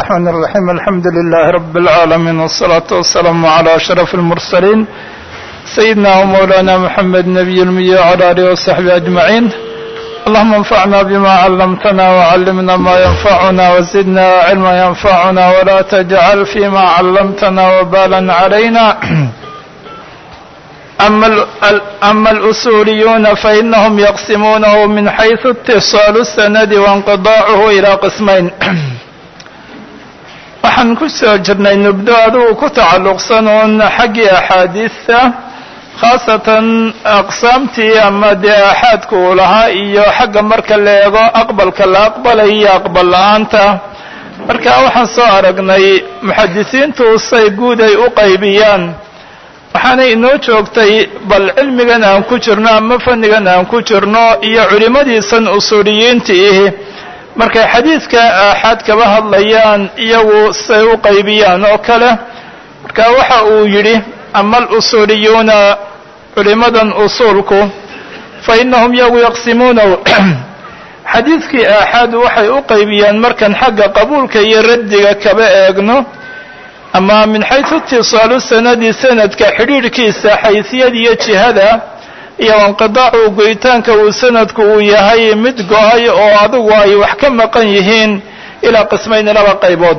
الرحمن الرحيم الحمد لله رب العالمين والصلاة والسلام على أشرف المرسلين سيدنا ومولانا محمد نبي المية وعلى آله وصحبه أجمعين اللهم انفعنا بما علمتنا وعلمنا ما ينفعنا وزدنا علما ينفعنا ولا تجعل فيما علمتنا وبالا علينا أما, أما الأصوليون فإنهم يقسمونه من حيث اتصال السند وانقضاعه إلى قسمين waxaan ku soo jirnay nubdo adugu ku tacalluqsan uun xaggii axaadiista khaasatan aqsaamtii ama dee axaadku uu lahaa iyo xagga marka la eego aqbalka la aqbalay iyo aqbal la-aanta marka waxaan soo aragnay muxadisiintu say guud ay u qaybiyaan waxaanay inoo joogtay bal cilmigan aan ku jirno ama fannigan aan ku jirno iyo culimmadiisan usuuliyiinta ihi markay xadiidka aaxaad kaba hadlayaan iyagu say u qaybiyaan oo kale marka waxa uu yidhi ama alusuuliyuuna culimmadan usuulku fa innahum iyagu yaqsimuunahu xadiidkii aaxaad waxay u qaybiyaan markan xagga qabuulka iyo raddiga kaba eegno ama min xaysu itisaalu sanadi sanadka xidhiidhkiisa xaysiyada iyo jihada iyo inqidaacu goyitaanka uu sanadku uu yahay mid go-ay oo adigu ay wax ka maqan yihiin ilaa qismayni laba qaybood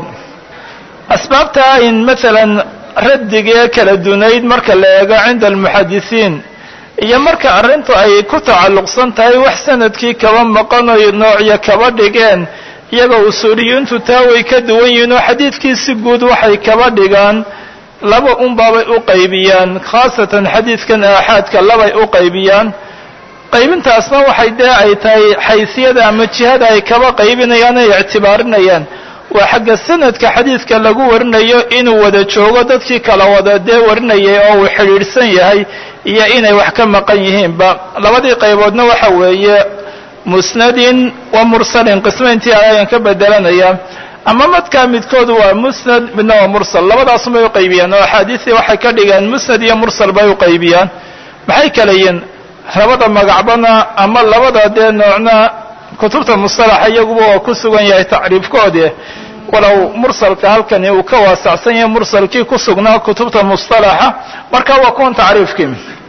asbaabta in maalan raddigee kala dunayd marka la eego cinda almuxadisiin iyo marka arrintu ay ku tacalluqsan tahay wax sanadkii kaba maqan oy noocyo kaba dhigeen iyagoo usuuliyiintu taa way ka duwan yihiin oo xadiidkiisi guud waxay kaba dhigaan laba unbaabay u qaybiyaan khaasatan xadiidkan aaxaadka labay u qaybiyaan qaybintaasna waxay dee ay tahay xaysiyada ama jihada ay kaba qaybinayaan ay ictibaarinayaan waa xagga sanadka xadiidka lagu warinayo inuu wada joogo dadkii kala wada dee warinayay oo uu xidhiidhsan yahay iyo inay wax ka maqan yihiinba labadii qayboodna waxa weeye musnadin wa mursalin qismayntii ayaan ka bedelanaya ama madkaa midkood waa musnad midna waa mursal labadaasum bay u qaybiyaan oo axaadiistii waxay ka dhigaan musnad iyo mursal bay u qaybiyaan maxay kala yihiin labada magacbana ama labada dee noocna kutubta mustalaxa iyaguba waa ku sugan yahay tacriifkoodi walow mursalka halkani uu ka waasacsan yahay mursalkii ku sugnaa kutubta mustalaxa marka waa kuwan tacriifkii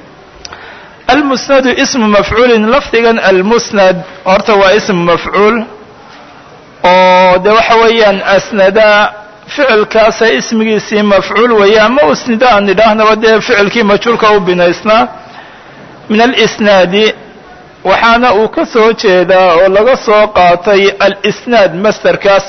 almusnadu ismu mafcuulin lafdigan almusnad horta waa ismu mafcuul oo de waxa weeyaan asnada ficilkaasa ismigiisii mafcuul weeye ama usnida aan idhaahnaba dee ficilkii majhuulka u binaysnaa min alisnaadi waxaana uu ka soo jeedaa oo laga soo qaatay alisnaad masterkaas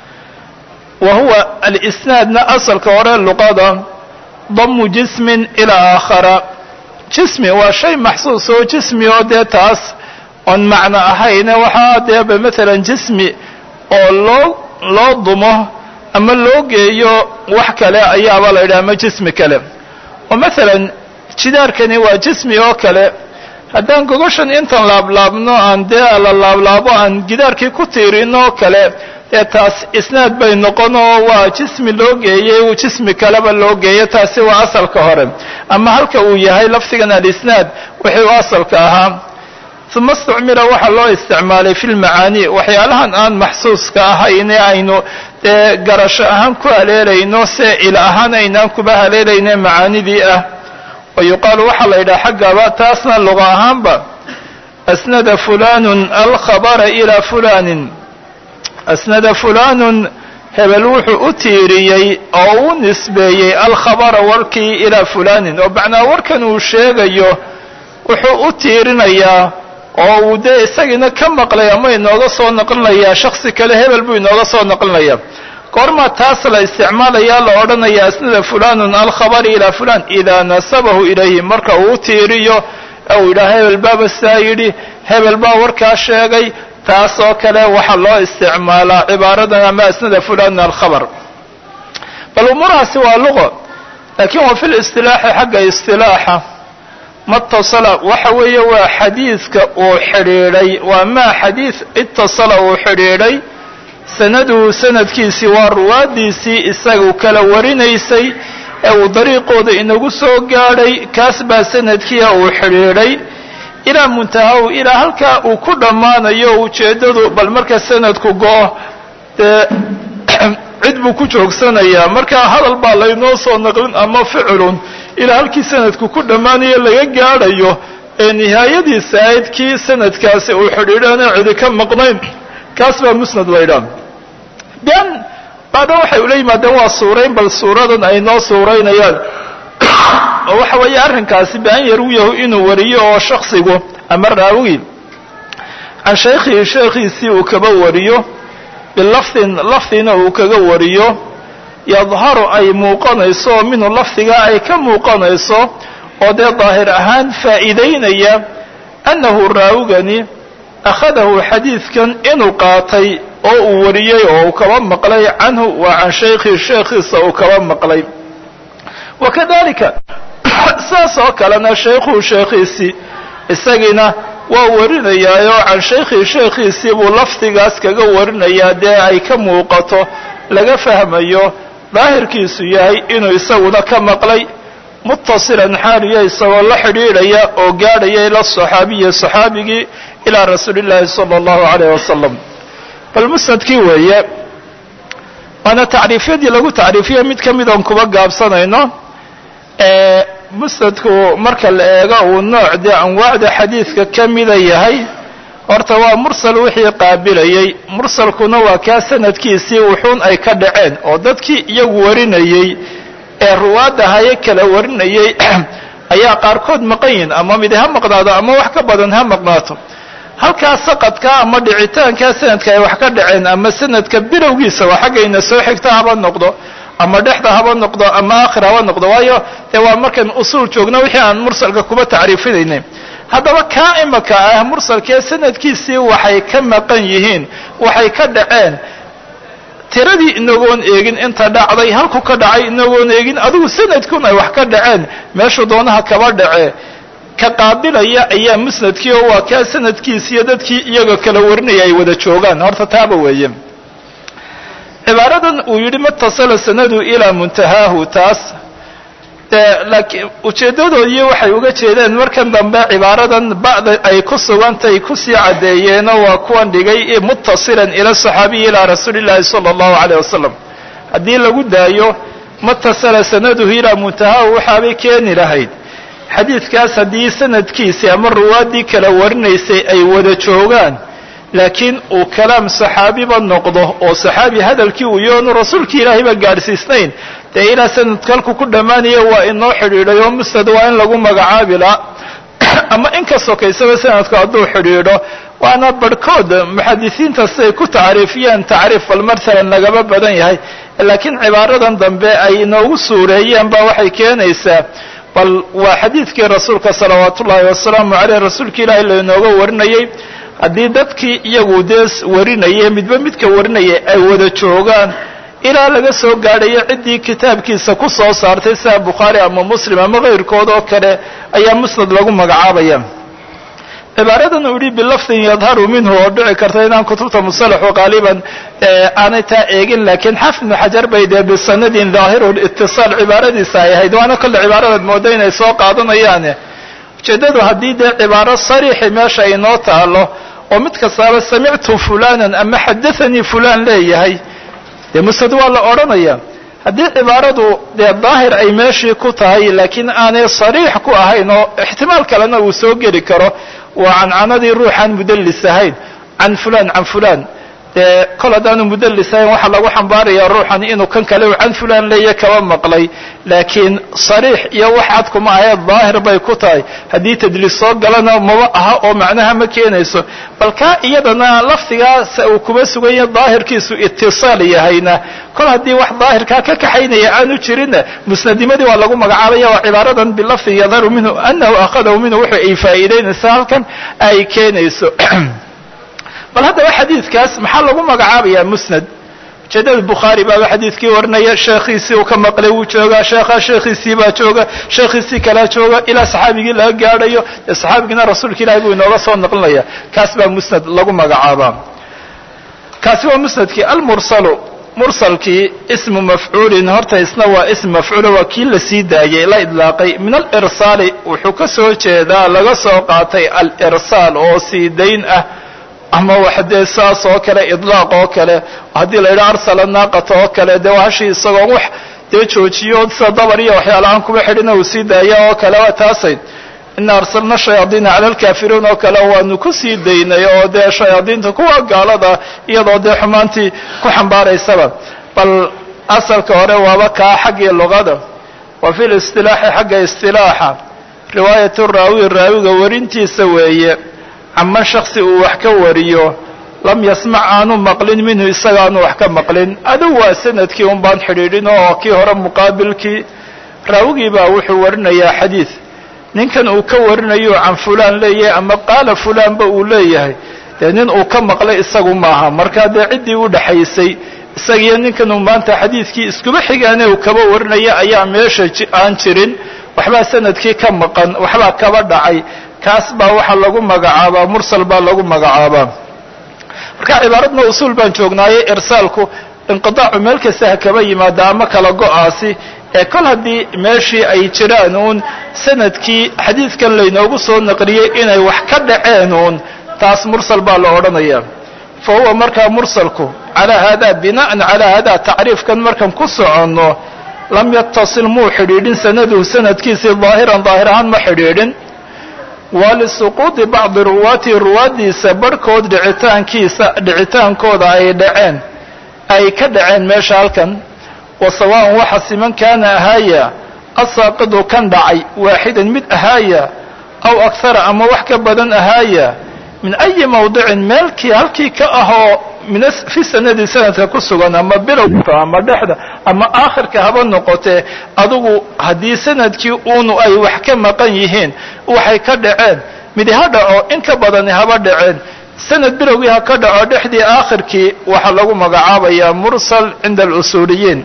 wa huwa alisnaadna asalka hore luqada damu jismin ilaa aakhara jismi waa shay maxsuus oo jismi oo dee taas oon macno ahayne waxaa deeba maalan jismi oo loo loo dumo ama loo geeyo wax kale ayaaba la yidhaha ama jismi kale oo maalan jidaarkani waa jismi oo kale haddaan gogoshan intan laablaabno aan dee la laablaabo aan gidaarkii ku tiirino oo kale dee taas isnaad bay noqon oo waa jismi loo geeyey jismi kaleba loo geeyo taasi waa asalka hore ama halka uu yahay lafdigan alisnaad wixii u asalka ahaa uma istucmila waxaa loo isticmaalay fi lmacaani waxyaalahan aan maxsuuska ahayne aynu dee garasho ahaan ku haleelayno se il ahaan aynaan kuba haleelayne macaanidii ah wa yuqaalu waxaa la yidhaha xaggaba taasna luqa ahaanba asnada fulanun alkhabara ilaa fulanin asnada fulanun hebel wuxuu u tiiriyey oo u nisbeeyey alkhabara warkii ilaa fulanin oo macnaa warkan uu sheegayo wuxuu u tiirinayaa oo uu dee isagiina ka maqlay ama inooga soo naqlinayaa shaksi kale hebel buu inooga soo naqlinaya goormaa taas la isticmaalayaa la odhanaya asnada fulanun alkhabari ilaa fulan idaa nasabahu ilayhi marka uu u tiiriyo uu yidhaha hebel baaba saa yidhi hebel baa warkaa sheegay taas oo kale waxaa loo isticmaalaa cibaaradan ama asnada fulanun alkhabar bal umuurahaasi waa luqo laakiin wa fi listilaaxi xagga istilaaxa matasala waxa weeye waa xadiidka uu xidhiidhay waa maa xadiid itasala uu xidhiidhay sanaduhu sanadkiisii waa ruwaadiisii isagu kala warinaysay ee uu dariiqooda inagu soo gaadhay kaas baa sanadkiia uu xidhiidhay ilaa muntahahu ilaa halkaa uu ku dhammaanayo ujeeddadu bal marka sanadku go-o dee cid buu ku joogsanayaa markaa hadal baa laynoo soo naqlin ama ficilun ilaa halkii sanadku ku dhammaanayo laga gaadhayo ee nihaayadiisa ahayd kii sanadkaasi uu xidhiidhaana cidi ka maqnayn kaas baa musnad laydhaa ben baadha waxay ula yimaadeen waa suurayn bal suuradan ay noo suuraynayaan oo waxa weeye arrinkaasi bian yarwiyahu inuu wariyo oo shaksigu ama raawigi can shaykhihi sheekhiisii uu kaba wariyo bilafdin lafdina uu kaga wariyo yadharu ay muuqanayso oo minhu lafdigaa ay ka muuqanayso oo dee daahir ahaan faa'iidaynaya annahu raawigani akhadahu xadiidkan inuu qaatay oo uu wariyey oo uu kaba maqlay canhu waa can shaykhihi sheekhiisa uu kaba maqlay wa kadalika saas oo kalena shaykhuhu sheekhiisii isagiina waa warinayaayoo can shaykhihi sheekhiisii buu lafdigaas kaga warinayaa dee ay ka muuqato laga fahmayo daahirkiisu yahay inuu isaguna ka maqlay muttasilan xaaliya isagoo la xidhiidhaya oo gaadhaya ila saxaabiyi saxaabigii ilaa rasuuli llaahi sala allahu calayh wasalam bal musnadkii weeye waana tacriifyadii lagu tacriifiya mid ka midoon kuba gaabsanayno musnadku marka la eego uu nooc dee anwaacda xadiidka ka mida yahay horta waa mursal wixii qaabilayey mursalkuna waa kaa sanadkiisii wuxuun ay ka dhaceen oo dadkii iyagu warinayey ee ruwaadda haye kala warinayey ayaa qaarkood maqan yihin ama midi ha maqnaado ama wax ka badan ha maqnaato halkaa saqadka ama dhicitaankaa sanadka ay wax ka dhaceen ama sanadka bilowgiisa waa xaggayna soo xigta haba noqdo ama dhexda haba noqdo ama aakhir haba noqdo waayo dee waa markaan usuul joogno wixii aan mursalka kuba tacriifinaynay haddaba kaa imaka ah mursalkee sanadkiisii waxay ka maqan yihiin waxay ka dhaceen tiradii inagoon eegin inta dhacday halku ka dhacay inagoon eegin adigu sanadkun ay wax ka dhaceen meeshuu doonaha kaba dhace ka qaabilaya ayaa musnadkii oo waa kaa sanadkiisiiyo dadkii iyaga kala warinaya ay wada joogaan horta taaba weeye cibaaradan uu yidhi matasala sanadu ilaa muntahaahu taas laakiin ujeeddadoodii waxay uga jeedeen markan dambe cibaaradan ba'da ay ku sugantay kusii caddeeyeenoo waa kuwan dhigay muttasilan ila saxaabiyi ilaa rasuuli llaahi sala allahu calayh wasalam haddii lagu daayo matasala sanaduhu ilaa muntahaahu waxaabay keeni lahayd xadiidkaas haddii sanadkiisii ama ruwaaddii kala warinaysay ay wada joogaan laakiin uu kalaam saxaabiba noqdo oo saxaabi hadalkii uu yoonu rasuulkii ilaahayba gaadhsiisnayn dee ilaa sanadka halku ku dhammaanaya waa inoo xidhiidhay oo musnad waa in lagu magacaabi laa ama in ka sokaysaba sanadku hadduu xidhiidho waana barhkood muxadisiinta siday ku tacriifiyeen tacriif bal matalan lagaba badan yahay laakiin cibaaradan dambe ay inoogu suureeyeen ba waxay keenaysaa bal waa xadiidkii rasuulka salawaatu ullaahi wasalaamu caleyh rasuulka ilaahay lainooga warinayay haddii dadkii iyagu dee warinaya midba midka warinaya ay wada joogaan ilaa laga soo gaadhayo ciddii kitaabkiisa ku soo saartay sida bukhaari ama muslim ama kayrkood oo kale ayaa musnad lagu magacaabaya cibaaradan uu yihi bilafdin yadharu minhu oo dhici karta inaan kutubta musalaxu qaaliban aanay taa eegin laakiin xafid ibnu xajar bay dee bisanadin dhaahiru itisaal cibaaradiisa ay ahayd waana kolle cibaaradaad mooda inay soo qaadanayaane ujeeddadu haddii dee cibaaro sariixi meesha inoo taalo oo mid kastaaba samictu fulanan ama xadathanii fulan leeyahay dee musnad waa la odhanaya haddii cibaaradu dee daahir ay meeshii ku tahay laakiin aanay sariix ku ahayn oo ixtimaal kalena uu soo geli karo waa cancanadii ruuxaan mudallis ahayn can fulan can fulan dee kol haddaanu mudallis ahayn waxaa lagu xambaarayaa ruuxan inuu kan kale u can fulan leeya kaba maqlay laakiin sariix iyo wax cad kuma ahee daahir bay ku tahay haddii tadliis soo galana maba aha oo macnaha ma keenayso bal kaa iyadana lafdigaas uu kuba suganya daahirkiisu itisaal yahayna kol haddii wax daahirkaa ka kaxaynaya aanu jirinna musnadimadii waa lagu magacaabaya waa cibaaradan bilafdi yadharu minhu anahu akhadahu minhu wuxuu ay faa'iidaynaysa halkan ay keenayso bal haddaba xadiidkaas maxaa lagu magacaabaya musnad ujeedada bukhaari baaba xadiidkii warinaya sheekhiisii uu ka maqlay wuu joogaa sheekha sheekhiisii baa jooga sheekhiisii kalaa jooga ilaa saxaabigii laga gaadhayo dee saxaabigiina rasuulka ilahay buu inooga soo naqlinaya kaas baa musnad lagu magacaabaa kaasi waa musnadkii almursalu mursalkii ismu mafcuulin horta isna waa ism mafcuulo waa kii la sii daayey la idlaaqay min alirsaali wuxuu ka soo jeedaa laga soo qaatay alirsaal oo sii dayn ah ama wax dee saas oo kale idlaaq oo kale haddii la yidhaha arsala naaqata oo kale dee hashi isagoo wax dee joojiyo sida dabar iyo waxyaalahaan kuba xidhina uu sii daaya oo kale waa taasayd ina arsalna shayaadiina cala alkaafiruun oo kale waanu ku sii daynay oo dee shayaadiinta kuwa gaalada iyadoo dee xumaantii ku xambaaraysaba bal asalka hore waaba kaa xaggii luqada wa fi listilaaxi xagga istilaaxa riwaayatu raawi raawiga warintiisa weeye caman shaksi uu wax ka wariyo lam yasmac aanu maqlin minhu isaga aanu wax ka maqlin adugu waa sanadkii un baan xidhiidhin oo kii hore muqaabilkii raawigii baa wuxuu warinayaa xadiid ninkan uu ka warinayo can fulaan leeyahay ama qaala fulaanba uu leeyahay dee nin uu ka maqlay isagu maaha markaa dee ciddii u dhaxaysay isagiyo ninkan uu maanta xadiidkii iskuba xigaane uu kaba warinaya ayaa meesha aan jirin waxbaa sanadkii ka maqan waxbaa kaba dhacay kaas baa waxaa lagu magacaabaa mursal baa lagu magacaabaa marka cibaaradna usuul baan joognaaye irsaalku inqidaacu meel kasta ha kaba yimaada ama kala go-aasi ee kol haddii meeshii ay jiraan uun sanadkii xadiidkan laynoogu soo naqliyey inay wax ka dhaceen uun taas mursal baa la odhanaya fa huwa markaa mursalku calaa hada bina'an calaa hada tacriifkan markan ku soconno lam yatasil muu xidhiidhin sanaduhu sanadkiisii daahiran daahir ahaan ma xidhiidhin waa lisuquudi bacdi ruwaatihi ruwaaddiisa barhkood dhicitaankiisa dhicitaankooda ay dhaceen ay ka dhaceen meesha halkan wa sawaaءan waxa siman kaana ahaaya asaaqidu kan dhacay waaxidan mid ahaaya aw akhara ama wax ka badan ahaaya min ayi mawdicin meelkii halkii ka ahoo min fi sanadi sanadka ku sugan ama bilowka ama dhexda ama aakhirka haba noqotee adugu haddii sanadkii uunu ay wax ka maqan yihiin waxay ka dhaceen midi ha dhaco in ka badani haba dhaceen sanad bilowgii ha ka dhaco dhexdii aakhirkii waxaa lagu magacaabayaa mursal cinda alusuuliyiin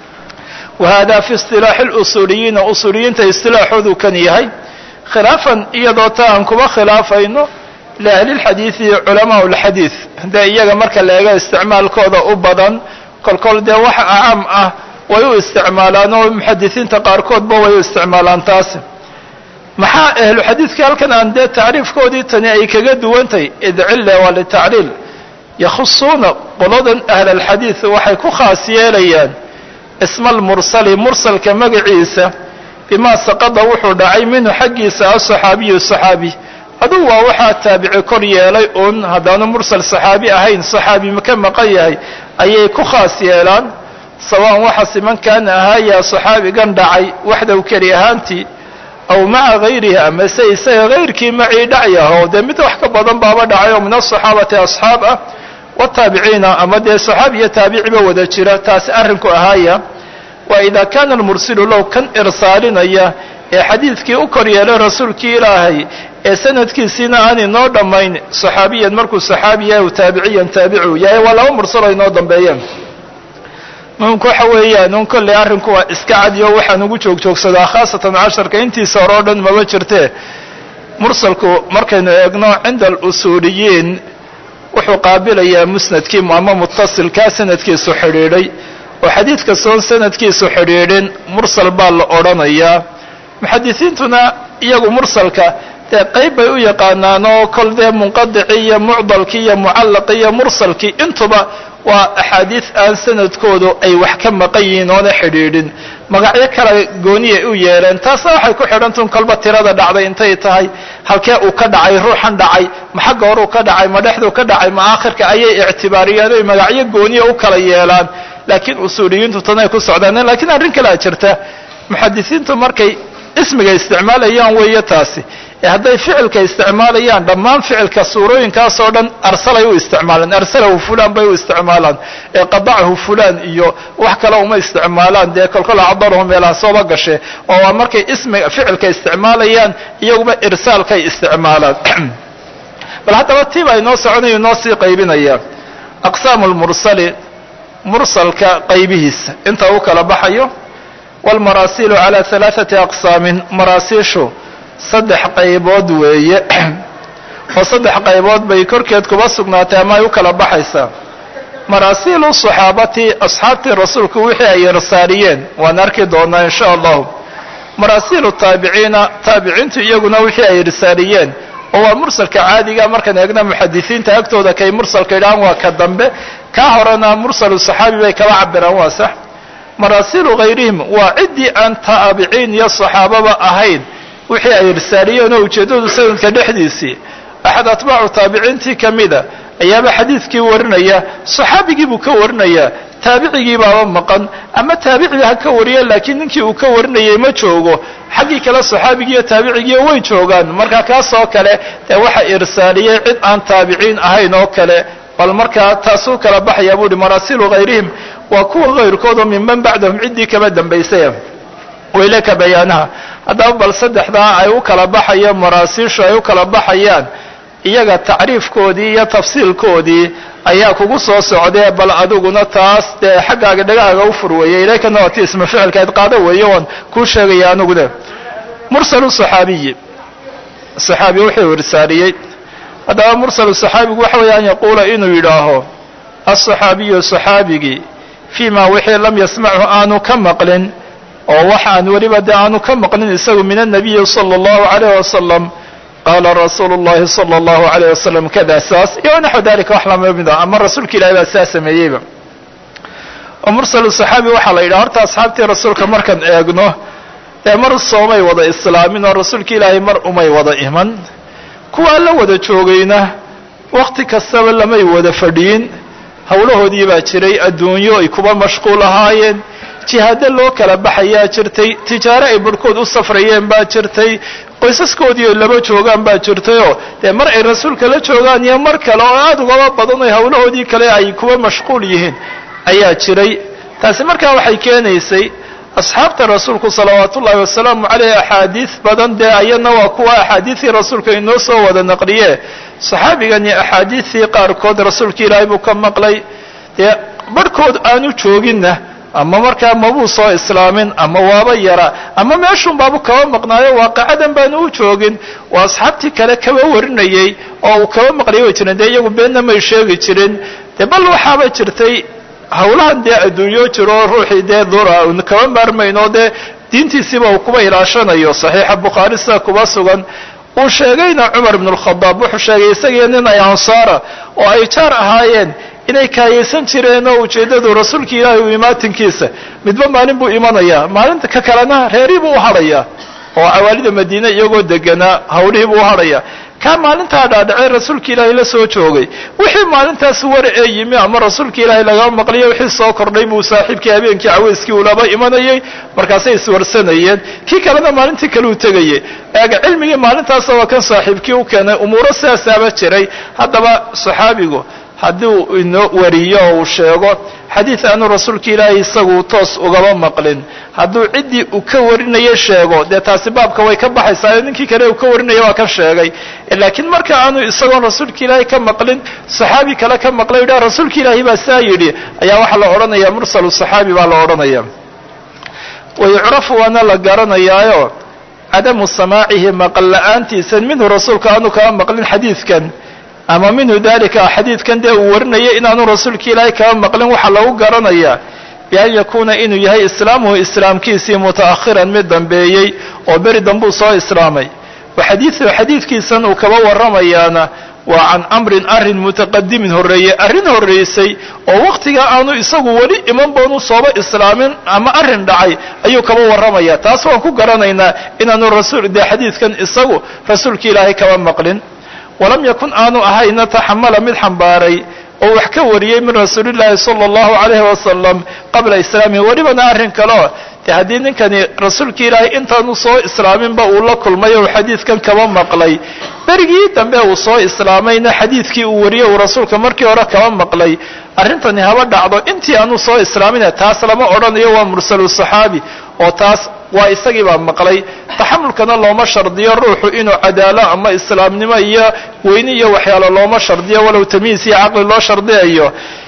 wa hada fi isilaaxi lusuuliyiina usuuliyiinta istilaaxoodu kan yahay khilaafan iyadoo ta aan kuba khilaafayno liahli lxadiidi culamaa lxadiid dee iyaga marka la eego isticmaalkooda u badan kolkol dee wax caam ah way u isticmaalaan oo muxadisiinta qaarkoodba way u isticmaalaan taasi maxaa ahlu xadiidka halkan aan dee tacriifkoodii tani ay kaga duwantahy id cilla waa litacriil yakhusuuna qoladan ahl alxadiid waxay ku khaas yeelayaan isma almursali mursalka magaciisa bimaa saqada wuxuu dhacay minhu xaggiisa asaxaabiyu saxaabi adugu waa waxaa taabici kor yeelay uun haddaanu mursal saxaabi ahayn saxaabi ka maqan yahay ayay ku khaas yeelaan sawaan waxa siman kaana ahaayaa saxaabigan dhacay waxdaw keli ahaantii aw maca gayrihi ama se isaga hayrkii macii dhacyaho dee mid wax ka badan baaba dhacay oo min asaxaabati asxaab ah wataabiciina ama dee saxaabi iyo taabiciba wada jira taasi arrinku ahaaya wa ida kana almursilu low kan irsaalinaya ee xadiidkii u kor yeelay rasuulkii ilaahay ee sanadkiisiina aan inoo dhammayn saxaabiyan markuu saxaabi yahay u taabiciyan taabicu yahay waa laba mursalo inoo dambeeyeen muhimku waxa weeyaan un kolley arrinku waa iska cadiyo waxaan ugu joogjoogsadaa khaasatan casharka intiisa hore o dhan maba jirtee mursalku markaynu eegno cinda alusuuliyiin wuxuu qaabilayaa musnadkii ama mutasilkaa sanadkiisu xidhiidhay oo xadiid kastoon sanadkiisu xidhiidhin mursal baa la odhanayaa muxadisiintuna iyagu mursalka dee qayb bay u yaqaanaan oo kol dee munqadicii iyo mucdalkii iyo mucallaqii iyo mursalkii intuba waa axaadiis aan sanadkoodu ay wax ka maqan yihiin oona xidhiidhin magacyo kale gooniyay u yeeleen taasna waxay ku xidhantun kolba tirada dhacday intay tahay halkee uu ka dhacay ruuxan dhacay ma xagga horuu ka dhacay ma dhexduu ka dhacay ma aakhirka ayay ictibaariyeen oy magacyo gooniya u kala yeelaan laakiin usuuliyiintu tanay ku socdaan lakiin arrin kalea jirta muxadisiintu markay ismiga isticmaalayaan weeye taasi ee hadday ficilka isticmaalayaan dhammaan ficilka suurooyinkaas oo dhan arsalay u isticmaalaan arsalahu fulan bay u isticmaalaan ee qadacahu fulan iyo wax kale uma isticmaalaan dee kolkola cadarahu meelaha sooba gashe oo waa markay ismiga ficilka isticmaalayaan iyaguba irsaalkay isticmaalaan bal haddaba tiibaa inoo soconayo inoo sii qaybinaya aqsaamu lmursali mursalka qaybihiisa inta u kala baxayo wاlmaraasilu calى ثalaaثati aqsaamin maraasiishu saddex qaybood weeye oo saddex qaybood bay korkeed kuba sugnaatay ama ay u kala baxaysaa maraasiilu صaxaabati asxaabtii rasuulku wixii ay irsaariyeen waan arki doonaa in sha allahu maraasiilu taabiciina taabiciintu iyaguna wixii ay irsaariyeen oo waa mursalka caadiga markaan eegna muxadisiinta agtooda kay mursalka idhahaan waa ka dambe kaa horena mursalu saxaabi bay kala cabiraan waa sax maraasilu hayrihim waa ciddii aan taabiciin iyo saxaababa ahayn wixii ay irsaaliyeen oo ujeeddadu sanadka dhexdiisii axad atbaacu taabiciintii ka mida ayaaba xadiidkii warinaya saxaabigii buu ka warinayaa taabicigii baaba maqan ama taabicii ha ka wariya laakiin ninkii uu ka warinayay ma joogo xaggii kale saxaabigii iyo taabicigiiyo way joogaan marka kaas oo kale dee waxa irsaaliyey cid aan taabiciin ahayn oo kale bal markaa taasuu kala baxaya buu uhi maraasilu hayrihim waa kuwa hayrkoodoo minman bacdahum ciddii kaba dambaysay waylaka bayaanaha haddaba bal saddexdaa ay u kala baxayaan maraasiishu ay u kala baxayaan iyaga tacriifkoodii iyo tafsiilkoodii ayaa kugu soo socdee bal adiguna taas dee xaggaaga dhagaaga u furweeyey ilaykana waa ti isma ficilka id qaado weeye waan kuu sheegaya anigune mursalu saxaabiyi saxaabi wuxuu irsaaliyey haddaba mursalu saxaabigu waxa weeye an yaquula inuu yidhaaho asaxaabiyu saxaabigii fii ma wixii lam yasmachu aanu ka maqlin oo waxaan weliba dee aanu ka maqlin isagu min annabiyi sala allahu calayh wasalam qaala rasuulu llahi sala allahu alayh wasalam kada saas iyo naxwu dalika wax lama mid a ama rasuulka ilahi baa saa sameeyeyba oo mursalu saxaabi waxaa la yidhaha horta asxaabtii rasuulka markaan eegno ee mar soomay wada islaamin oo rasuulka ilaahay mar umay wada iman kuwaa la wada joogayna wakti kastaba lamay wada fadhiyin howlahoodii baa jiray adduunyo ay kuba mashquul ahaayeen jihaado loo kala baxayaa jirtay tijaaro ay barhkood u safrayeen baa jirtay qoysaskoodii ay laba joogaan baa jirtayoo dee mar ay rasuulka la joogaan iyo mar kale oo aada ugaba badan oo howlahoodii kale ay kuwa mashquul yihiin ayaa jiray taasi markaa waxay keenaysay asxaabta rasuulku salawaat ullaahi wasalaamu caleyh axaadiid badan dee ayadna waa kuwa axaadiidii rasuulka inoo soo wada naqliye saxaabigani axaadiidtii qaarkood rasuulka ilaahay buu ka maqlay dee barhkood aanu jooginna ama markaa mabuu soo islaamin ama waaba yara ama meeshun baabu kaba maqnaayo waaqacadan baanu u joogin waa asxaabtii kale kaba warinayey oo uu kaba maqlaya way jireen dee iyagu beenna may sheegi jirin dee bal waxaaba jirtay hawlahan dee adduunyo jiro ruuxii dee dura un kaba maarmayno dee diintiisiiba uu kuba ilaashanayo saxiixa bukhaari sida kuba sugan uu sheegayna cumar ibn lkhadaab wuxuu sheegay isagii nin ay ansaara oo ay jaar ahaayeen inay kaayaysan jireen oo ujeeddadu rasuulka ilaahay u imaatinkiisa midba maalin buu imanayaa maalinta ka kalena reerii buu u hadhayaa oo cawaalida madiine iyagoo deganaa hawlihii buu u hadhayaa kaa maalintaa dhaadhacay rasuulka ilaahay la soo joogay wixii maalintaas war ee yimi ama rasuulka ilaahay lagaba maqliyo wixii soo kordhay buu saaxiibkii habeenkii caweyskii ulaba imanayay markaasay iswarsanayeen kii kalena maalintii kale u tegayay eega cilmigii maalintaasa waa kan saaxiibkii u keenay umuuro sidaasaaba jiray haddaba saxaabigu haddii uu inoo wariyo oo uu sheego xadiid aanu rasuulka ilaahay isagu toos ugaba maqlin hadduu ciddii uu ka warinayo sheego dee taasi baabka way ka baxaysaa ninkii kale uu ka warinaya waa kan sheegay laakiin marka aanu isagoon rasuulka ilaahay ka maqlin saxaabi kale ka maqlay yidhaha rasuulka ilaahay baa saa yidhi ayaa waxaa la odhanaya mursalu saxaabi baa la odhanaya wayucrafu waana la garanayaayo cadamu samaacihi maqal la-aantiisa minhu rasuulka aanu kaba maqlin xadiidkan ama minhu dalika xadiidkan dee uu warinaya inaanu rasuulka ilaahay kaba maqlin waxaa lagu garanayaa bian yakuuna inuu yahay islaamuhu islaamkiisii muta'akhiran mid dambeeyey oo beri dambuu soo islaamay wa xadiidu xadiidkiisan uu kaba warramayaana waa can amrin arrin mutaqadimin horreeyey arrin horraysay oo wakhtigaa aanu isagu weli iman boonu sooba islaamin ama arrin dhacay ayuu kaba warramaya taas waan ku garanaynaa inaanu rasuul dee xadiidkan isagu rasuulka ilaahay kaba maqlin walam yakun aanu ahayna taxamala mid xambaaray oo wax ka wariyey min rasuulillaahi sala allahu calayhi wasalam qabla islaamihi welibana arrin kaleo dee haddii ninkani rasuulka ilaahay intaanu soo islaaminba uu la kulmay oo xadiidkan kaba maqlay berigii dambe uu soo islaamayna xadiidkii uu wariyey uu rasuulka markii hore kaba maqlay arrintani haba dhacdo intii aanu soo islaamina taas lama odhanayo waa mursalu saxaabi oo taas waa isagii baa maqlay taxamulkana looma shardiyo ruuxu inuu cadaalo ama islaamnimo iyo weyni iyo waxyaalo looma shardiyo walow tamiis iyo caqli loo shardiyayo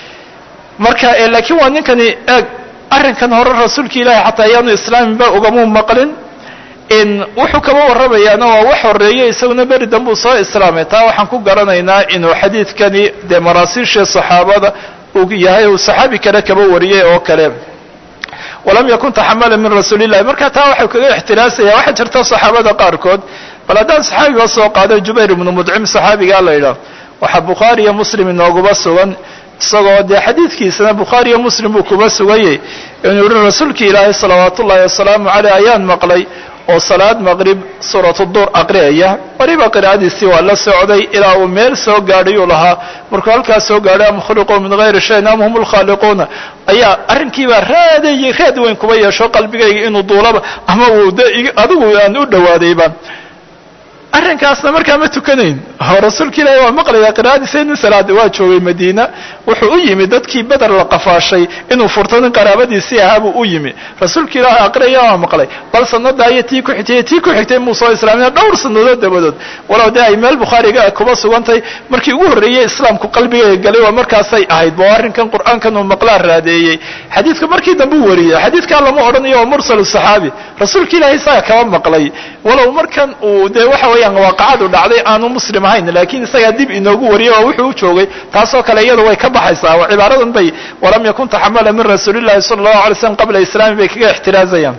marka laakiin waa ninkani eeg arrinkan hore rasuulka ilaahay xataa ayaanu islaaminba ugamuu maqlin in wuxuu kaba warramayaana waa wax horreeye isaguna beri dambuu soo islaamay taa waxaan ku garanaynaa inuu xadiidkani dee maraasiishii saxaabada uu yahay uu saxaabi kale kaba wariyey oo kale walam yakun taxamala min rasuuli illahi marka taa waxau kaga ixtiraasaya waxaa jirta saxaabada qaarkood bal haddaan saxaabiga soo qaado jubayr ibnu mudcim saxaabigaa la yidhaah waxaa bukhaari iyo muslim inooguba sugan isagoo dee xadiidkiisana bukhaari iyo muslim buu kuba sugayey inuu yihi rasuulki ilaahay salawaat ullahi wasalaamu caleyh ayaan maqlay oo salaad maqrib suuratu duur aqriyaya weliba qiraa'adiisii waa la socday ilaa uu meel soo gaadhayuu lahaa markuu halkaas soo gaadhay am khuliquu min hayri shayin am hum lkhaaliquuna ayaa arrinkiibaa raadayay raad weyn kuba yeesho qalbigayga inuu duulaba ama uu de adigu aan u dhawaadayba arrinkaasna markaa ma tukanayn oo rasuulka ilaahi waa maqlaya qiraa'adiisa nin salaada waa joogay madiina wuxuu u yimi dadkii beder la qafaashay inuu furto nin qaraabadiisii ahaabuu u yimi rasuulka ilaahi aqriyaya waa maqlay bal sanada iyo tii ku xigtay tii ku xigtay muu soo islaamina dhowr sanadood dabadood walow dee ay meel bukhaariga kuba sugantay markii ugu horreeyey islaamku qalbigayga galay waa markaasay ahayd bo arrinkan qur'aankan uu maqlaa raadeeyey xadiidka markii dambe u wariyey xadiidkaa lama odhanayo waa mursal saxaabi rasuulka ilaahi isaga kaba maqlay walow markan uu dee waxa weeyaan waaqacadu dhacday aanu muslim ahayn laakiin isagaa dib inoogu wariyay oo wuxuu u joogay taasoo kale iyadu way ka baxaysaa oo cibaaradan bay walam yakun taxamala min rasuulillahi sala allahu alay slam qabla islaami bay kaga ixtiraazayaan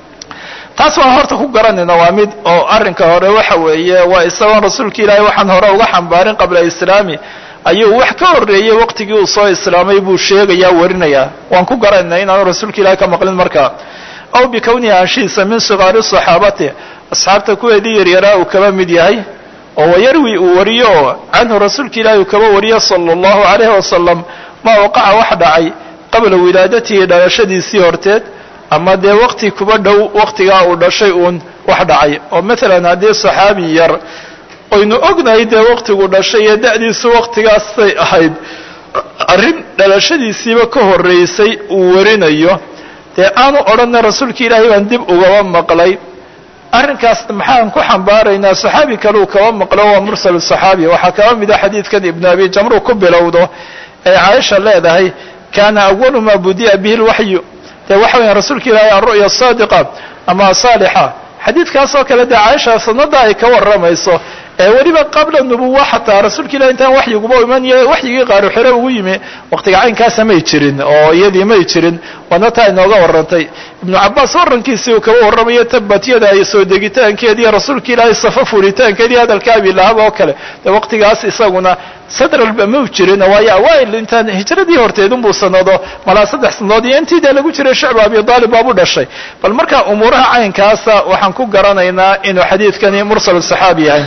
taas waan horta ku garanayna waa mid oo arrinka hore waxa weeye waa isagoon rasuulka ilaahay waxaan hore uga xambaarin qabla islaami ayuu wax ka horreeyey waqtigii uu soo islaamay buu sheegayaa warinayaa waan ku garanayna inaanu rasuulka ilahay ka maqlin markaa aw bikownihi anshiisa min sigaari saxaabati asxaabta kuweedii yaryaraa uu kaba mid yahay oo wayarwi uu wariyo oo canhu rasuulka ilaahi uu kaba wariyo sala allahu calayhi wasalam maa waqaca wax dhacay qabla wilaadatihi dhalashadiisii horteed ama dee waqti kuba dhow waqtigaa uu dhashay uun wax dhacay oo maalan haddii saxaabi yar oynu ognahay dee waqtigu dhashay iyo da'diisu waqtigaasay ahayd arrin dhalashadiisiiba ka horraysay uu warinayo dee aanu odhanna rasuulka ilaahay baan dib ugaba maqlay arrinkaas maxaan ku xambaaraynaa saxaabi kaleu kaba maqlo waa mursal saxaabi waxaa kaba mida xadiidkan ibnu abi jamru ku bilowdo ee caaisha leedahay kaana awalu maa budi'a bihi lwaxyu dee waxa weya rasuulka ilaahay alru'ya saadiqa ama saalixa xadiidkaasoo kale dee caaisha sanada ay ka warramayso ee weliba qabla nubuwa xataa rasuulka ilahi intaan waxyiguba imaniyo waxyigii qaaru xire ugu yimi waqtiga caynkaasa may jirin oo iyadii may jirin waana taa inooga warrantay ibnu cabaas warrankiisii uu kaba warramayo tabatyada ay soo degitaankeediiyo rasuulka ilaahay safa furitaankeedii hadalka abilahab oo kale dee waqtigaas isaguna sadralba mau jirin waayo awaail intaan hijradii horteedunbuu sanado malaa saddex sanadood iyo intii dee lagu jiray shicba abi aalib baabu dhashay bal marka umuuraha caynkaasa waxaan ku garanaynaa inuu xadiidkani mursal saxaabi yahay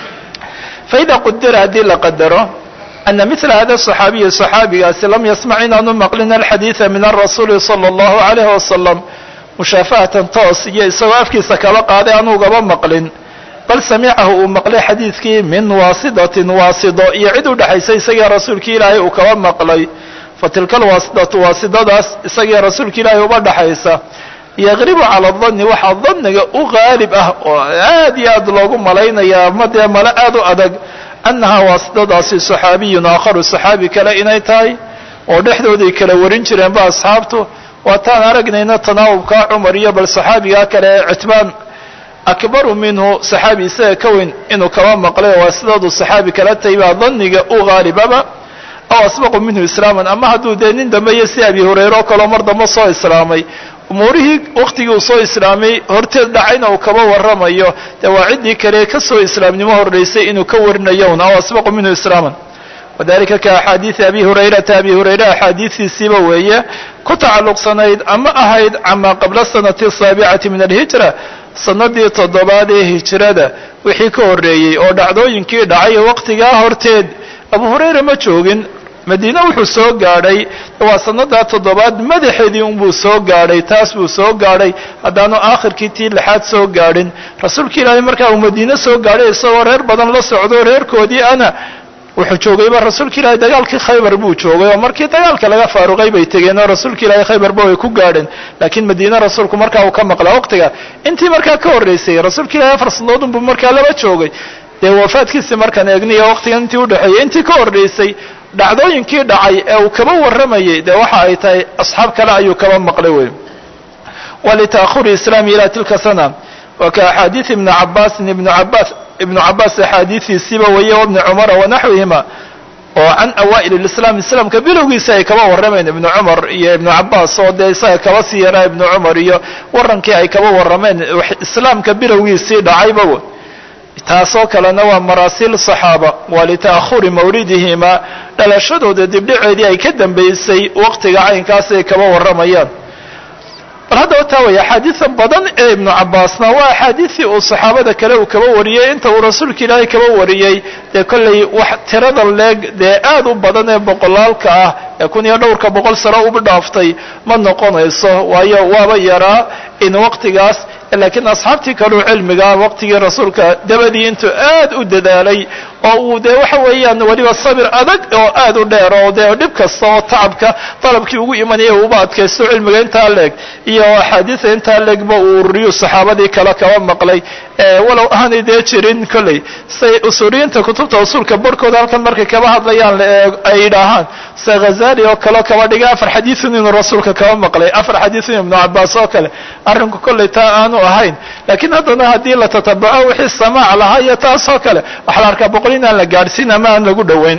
faida qudira haddii la qadaro ana mila hada صaxaabiyi صaxaabigaasi lam yasmac inaanu maqlin alxadiida min arasuuli salى اllahu alayh wasalam mushaafahatan toos iyo isagoo afkiisa kaba qaaday anugaba maqlin bal samicahu uu maqlay xadiidkii min waasidatin waasido iyo cid u dhexaysa isagii rasuulkii ilaahay uu kaba maqlay fatilka alwaasidatu waasidadaas isagii rasuulka ilaahay uba dhexaysa yaqribu cala danni waxaa danniga u qaalib ah oo aad iyo aad loogu malaynaya ama dee male aad u adag annahaa waasidadaasi saxaabiyun aakharu saxaabi kale inay tahay oo dhexdooday kala warin jireenba asxaabtu waataan aragnayna tanaawubka cumar iyo bal saxaabigaa kale ee citbaan akbaru minhu saxaabi isaga ka weyn inuu kaba maqlay waasidadu saxaabi kala tahay baa danniga u qaalibaba aw asbaqu minhu islaaman ama hadduu dee nin dambe iyo si abi hureyre oo kaleo mar dambe soo islaamay umuurihii waqtigii uu soo islaamay horteed dhacayna uu kaba warramayo dee waa ciddii kale ka soo islaamnimo horraysay inuu ka warinayo un aw asbaqu minhu islaaman wadalika ka axaadiidi abi hurayrata abi hurayre axaadiistiisiiba weeye ku tacalluqsanayd ama ahayd camaa qabla sanati asaabicati min alhijra sanadii toddobaad ee hijrada wixii ka horreeyey oo dhacdooyinkii dhacay waqtigaa horteed abu hurayre ma joogin madiine wuxuu soo gaadhay waa sanadaa toddobaad madaxeedii unbuu soo gaadhay taas buu soo gaadhay haddaanu aakhirkii tii lixaad soo gaadhin rasuulka ilaahay markaa uu madiine soo gaadhay isagoo reer badan la socdo reerkoodii ana wuxuu joogayba rasuulka ilaahay dagaalkii khaybar buu joogay oo markii dagaalka laga faaruqay bay tegeen oo rasuulka ilaahay khaybarba way ku gaadheen laakiin madiine rasuulku markaa uu ka maqlaa waqtiga intii markaa ka horraysay rasuulka ilahay afar sanadood unbuu markaa laba joogay dee wafaadkiisii markaan eegniyo waqtigan intii udhexeeyey intii ka horraysay dhacdooyinkii dhacay ee uu kaba warramayey dee waxa ay tahay asxaab kale ayuu kaba maqlay wey walita'ahuri islaami ila tilka sana wa ka axaadiidi ibni cabaasin ibnu cabaas ibnu cabaas axaadiidiisiiba weeye wabni cumara wanaxwihima oo can awaa'il اlislaam islaamka bilowgiisa ay kaba warrameen ibnu cumar iyo ibnu cabaas oo dee isaga kaba sii yaraa ibnu cumar iyo warrankii ay kaba warrameen islaamka bilowgiisii dhacayba taasoo kalena waa maraasiil saxaaba waa lita'ahuri mawlidihima dhalashadooda dibdhaceedii ay ka dambaysay waqtiga caynkaas ay kaba warramayaan bal haddaba taa waya axaadiida badan ee ibnu cabbaasna waa axaadiidii uu saxaabada kale uu kaba wariyey inta uu rasuulka ilaahay kaba wariyey dee kollay wax tirada leeg dee aad u badan ee boqolaalka ah ee kun iyo dhowrka boqol sano uba dhaaftay ma noqonayso waayo waaba yaraa in waqtigaas laakiin asxaabtii kaleu cilmiga waqtigii rasuulka dabadii intuu aad u dadaalay oo uu dee waxa weeyaan weliba sabir adag oo aad u dheer oo dee dhib kasta oo tacabka dalabkii ugu imanaya uba adkaysto cilmiga intaa leeg iyo axaadiida intaa leegba uu ururiyu saxaabadii kale kaba maqlay walow aanay dee jirin kolley say usuuriyiinta kutubta usuulka barhkooda halkan markay kaba hadlayaan ay yidhaahaan se ghazali oo kaleo kaba dhigay afar xadiiun inuu rasuulka kaba maqlay afar xadiiun ibnu cabaas oo kale arrinku kolley taa aanu ahayn laakiin haddana haddii la tatabaco wixii samaac lahaa iyo taas oo kale waxaa la arkaa boqol inaan la gaadhsiin ama aan lagu dhoweyn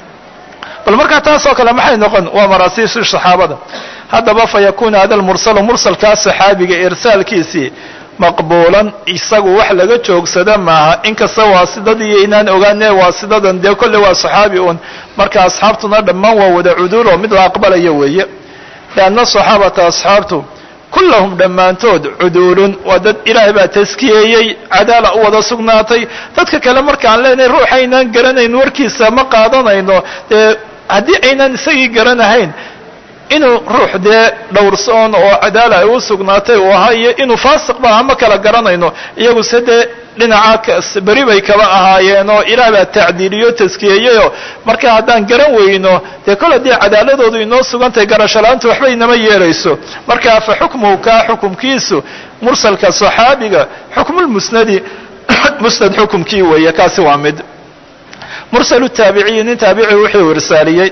bal markaa taas oo kale maxay noqon waa maraasiishi saxaabada haddaba fa yakuna hada lmursalu mursalkaa saxaabiga irsaalkiisii maqbuulan isagu wax laga joogsada maaha inkasta waasidadiiyo inaan ogaane waasidadan dee kolle waa saxaabi un marka asxaabtuna dhammaan waa wada cuduul oo mid la aqbalayo weeye lianna saxaabata asxaabtu kullahum dhammaantood cuduulun waa dad ilaahay baa taskiyeeyey cadaala u wada sugnaatay dadka kale markaan leenahay ruux aynaan garanayn warkiisa ma qaadanayno dee haddii aynaan isagii garanahayn inuu ruux dee dhowrsoon oo cadaala ay u sugnaatay uu ahaa iyo inuu faasiq ba aha ma kala garanayno iyagu se dee dhinaca beri bay kaba ahaayeen oo ilaah baa tacdiiliyo taskiyeeyeyoo marka haddaan garan weyno dee kol haddii cadaaladoodu inoo sugantahay garashalaanta waxba inama yeelayso marka fa xukmuhu kaa xukumkiisu mursalka saxaabiga xukmulmusnadi musnad xukumkii weeye kaasi waa mid mursalu taabiciyi nin taabici wuxuu irsaaliyey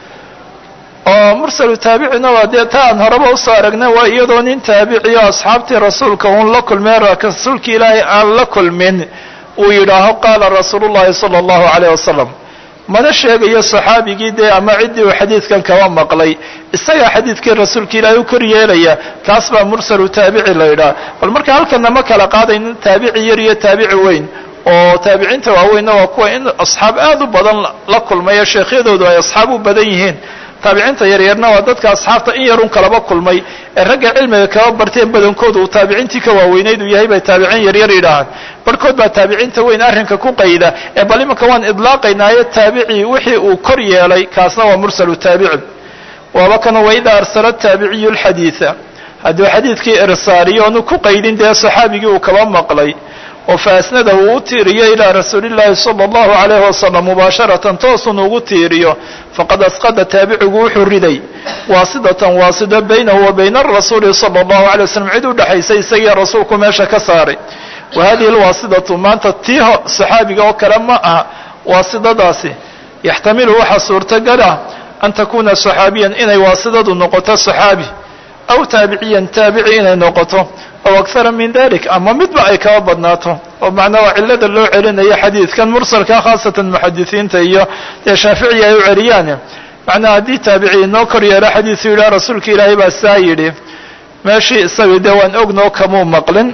oo mursalu taabicina waa dee ta aan horeba usoo aragnay waa iyadoo nin taabiciyo asxaabtii rasuulka uun la kulmeen rasuulka ilaahay aan la kulmin uu yidhaaho qaala rasuulu llahi sala allahu caleyh wasalam mana sheegayo saxaabigii dee ama ciddii uu xadiidkan kaba maqlay isagaa xadiidkii rasuulka ilaahay u kor yeelaya kaas baa mursalu taabici la yidhaha bal marka halkana ma kala qaadaynin taabici yar iyo taabici weyn oo taabiciinta waaweynna waa kuwa in asxaab aad u badan la kulmaya sheekhyadoodu ay asxaab u badan yihiin taabiciinta yaryarna waa dadka asxaabta in yarun kalaba kulmay ee ragga cilmiga kaba barteen badankoodu uu taabiciintii ka waaweynayd uu yahay bay taabiciin yaryar yidhaahaan barhkood baa taabiciinta weyn arrinka ku qayda ee bal imanka waan idlaaqaynaayo taabici wixii uu kor yeelay kaasna waa mursalu taabici waaba kana waida arsala taabiciyu lxadiida hadduu xadiidkii irsaaliyo onu ku qaydin dee saxaabigii uu kaba maqlay oo faasnadahu uu u tiiriyo ilaa rasuulillahi sala allahu calayhi wasalam mubaasharatan toosun ugu tiiriyo faqad asqada taabicigu wuxuu riday waasidatan waasido baynahu wa bayna arasuuli sala allahu alay waslam cid u dhexaysay isagii rasuulku meesha ka saaray wa hadihi alwaasidatu maanta tii saxaabiga oo kale ma aha waasidadaasi yaxtamilu waxaa suurtagala an takuna saxaabiyan inay waasidadu noqoto saxaabi aw taabiciyan taabici inay noqoto aw akara min dalik ama midba ay kaba badnaato oo macnaa waa cillada loo celinayo xadiidkan mursalka khaasatan muxadisiinta iyo dee shaaficiyi ay u celiyaan macnaa haddii taabici inoo kor yeelo xadiisu yidhaha rasuulka ilaahay baa saa yidhi meeshii isagii dee waan ognoo kamuu maqlin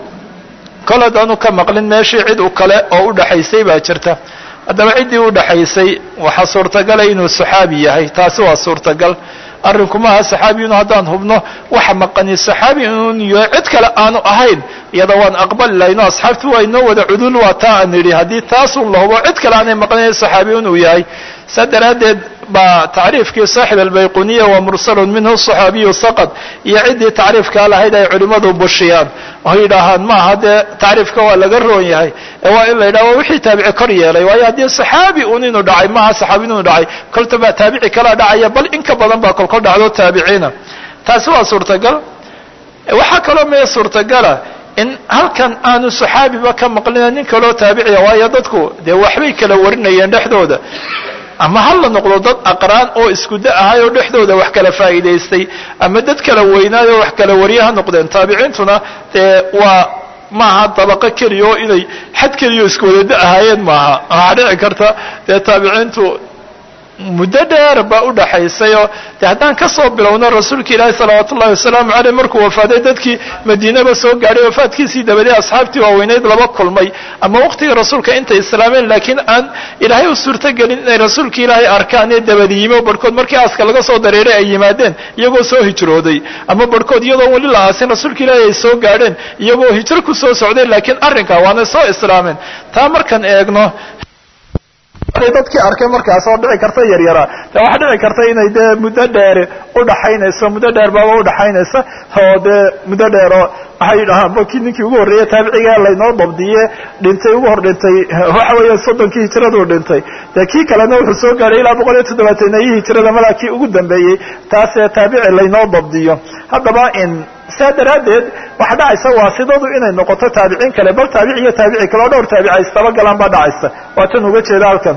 kol haddaanu ka maqlin meeshii cid u kale oo u dhaxaysay baa jirta haddaba ciddii u dhaxaysay waxaa suurtagala inuu saxaabi yahay taasi waa suurtagal arrinku maaha saxaabiyun haddaan hubno waxa maqani saxaabi inun iyo cid kale aanu ahayn iyada waan aqbali lahayno asxaabti waa inoo wada cudul waa taa aan nidhi haddii taasun la hubo cid kale aanay maqnayn saxaabiyun uu yahay saa daraaddeed baa tacriifkii saaxib albayquniya waa mursalun minhu saxaabiyu saqad iyo ciddii tacriifkaa lahayd ay culimmadu bushiyaan oo yidhaahaan maaha dee tacriifka waa laga roon yahay ee waa in la yidhaha waa wixii taabici kor yeelay waayo haddii saxaabi un inuu dhacay maaha saxaabi inuu dhacay kolta baa taabici kalaa dhacaya bal in ka badan baa kolkol dhacdo taabiciina taasi waa suurtagal waxaa kaloo mee suurtagala in halkan aanu saxaabiba ka maqlina nin kaloo taabiciya waayo dadku dee waxbay kala warinayeen dhexdooda ama hal la noqdo dad aqraan oo isku da ahay oo dhexdooda wax kala faa'iidaystay ama dad kala weynaayoo wax kala wariye ha noqdeen taabiciintuna dee waa maaha dabaqo keliya oo inay xad keliya isku wadada ahaayeen maaha waxaa dhici karta dee taabiciintu muddo dheer baa u dhaxaysay oo de haddaan ka soo bilowno rasuulka ilaahi salawaatu ullahi wasalaamu caleyh markuu wafaaday dadkii madiinaba soo gaadhay wafaadkiisii dabadee asxaabtii waaweyneyd laba kulmay ama waqtiga rasuulka intay islaameen laakiin aan ilaahay u suurtogelin inay rasuulka ilaahay arkaan ee dabadi yimi oo barhkood markii aaska laga soo dareeray ay yimaadeen iyagoo soo hijrooday ama barhkood iyadoo weli la aasin rasuulka ilaahay ay soo gaadheen iyagoo hijro ku soo socdeen laakiin arrinkaa waana soo islaameen taa markaan eegno dadkii arkay markaas oo dhici karta yaryara de waxaa dhici karta inay dee muddo dheer udhaxaynayso muddo dheer baaba udhaxaynaysa oo dee muddo dheero waxay yidhahaan baki ninkii ugu horreeye taabiciga laynoo dabdiye dhintay ugu hor dhintay waxa weeya soddonkii hijraduu dhintay dee kii kalena wuxuu soo gaadhay ilaa boqol iyo toddobaatanayii hijrada malaa kii ugu dambeeyey taasee taabici laynoo dabdiyo haddaba in saa daraaddeed waxa dhacaysa waasidadu inay noqoto taabiciin kale bal taabici iyo taabici kale oo dhowr taabici ay istaba galaan baa dhacaysa waa tan uga jeeda halkan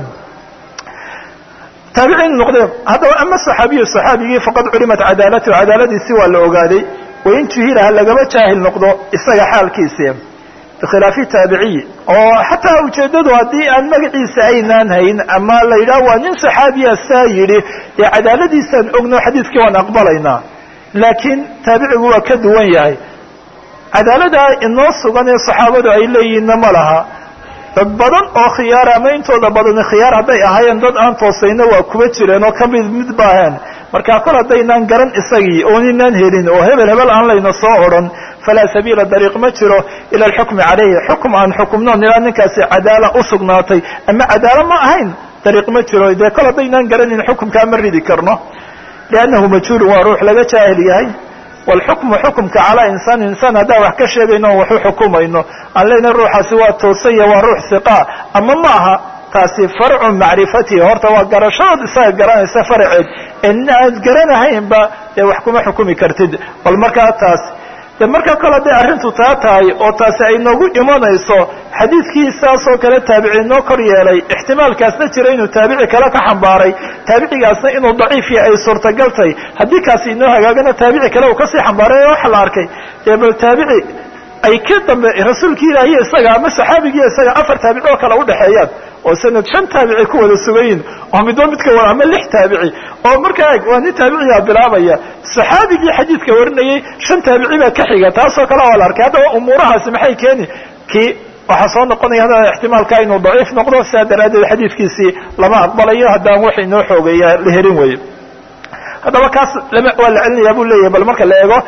taabiciin noqdeen haddaba ama saxaabiyu saxaabigii faqad culimat cadaalatu cadaaladiisi waa la ogaaday wain juhila ha lagaba jaahil noqdo isaga xaalkiisi bikhilaafi taabiciy oo xataa ujeeddadu haddii aan magaciisa aynaan hayn ama la yidhaha waa nin saxaabiya saa yidhi dee cadaaladiisaan ogno xadiiskii waan aqbalaynaa laakiin taabicigu waa ka duwan yahay cadaaladaa inoo sugan ee saxaabadu ay leeyihiinna ma laha dad badan oo khiyaara ama intooda badani khiyaar hadday ahaayeen dad aan toosayna waa kuba jireen oo ka mid mid baaheen markaa kol haddaynaan garan isagii ooninaan helin oo hebel hebel aan layna soo odhan falaa sabiila dariiq ma jiro ila alxukmi calayhi xukum aan xukumnoon ilaa ninkaasi cadaala u sugnaatay ama cadaalo ma ahayn dariiq ma jiro dee kol haddaynaan garanin xukumkaa ma ridi karno liannahu majhuulun waa ruux laga jaahil yahay waalxukmu xukumka calaa insaan insaan haddaan wax ka sheegayno on wax u xukumayno aan leyna ruuxaasi waa toosanya waa ruux hiqaa ama ma aha taasi farcu macrifatihi horta waa garashadood isaga garanaysa faraceed en aad garanahaynba dee wax kuma xukumi kartid bal markaa taas de markaa kale hadday arrintu taa tahay oo taasi ay noogu imanayso xadiidkii saasoo kale taabici noo kor yeelay ixtimaalkaasna jira inuu taabici kale ka xambaaray taabicigaasna inuu daciif yahay ay suurtagal tahay haddii kaasi inoo hagaagana taabici kale uu kasii xambaaray waxa la arkay dee bal taabici ay ka dambe rasuulkii ilaahiyo isaga ama saxaabigiiyo isaga afar taabici oo kale udhexeeyaan oo sanad shan taabici ku wada sugayin oo midba midka wada ama lix taabici oo markaa waa nin taabiciyaa bilaabaya saxaabigii xadiidka warinayay shan taabici baa ka xiga taasoo kale waa la arkay haddaba umuurahaasi maxay keeni kii waxaa soo noqonaya haddana ixtimaalka inuu daciif noqdo sidaa daraaddeed xadiidkiisii lama aqbalayo haddaan wax inoo xoogeeya la helin weyo haddaba kaas lama waa la celinayaa buu leeyahay bal marka la eego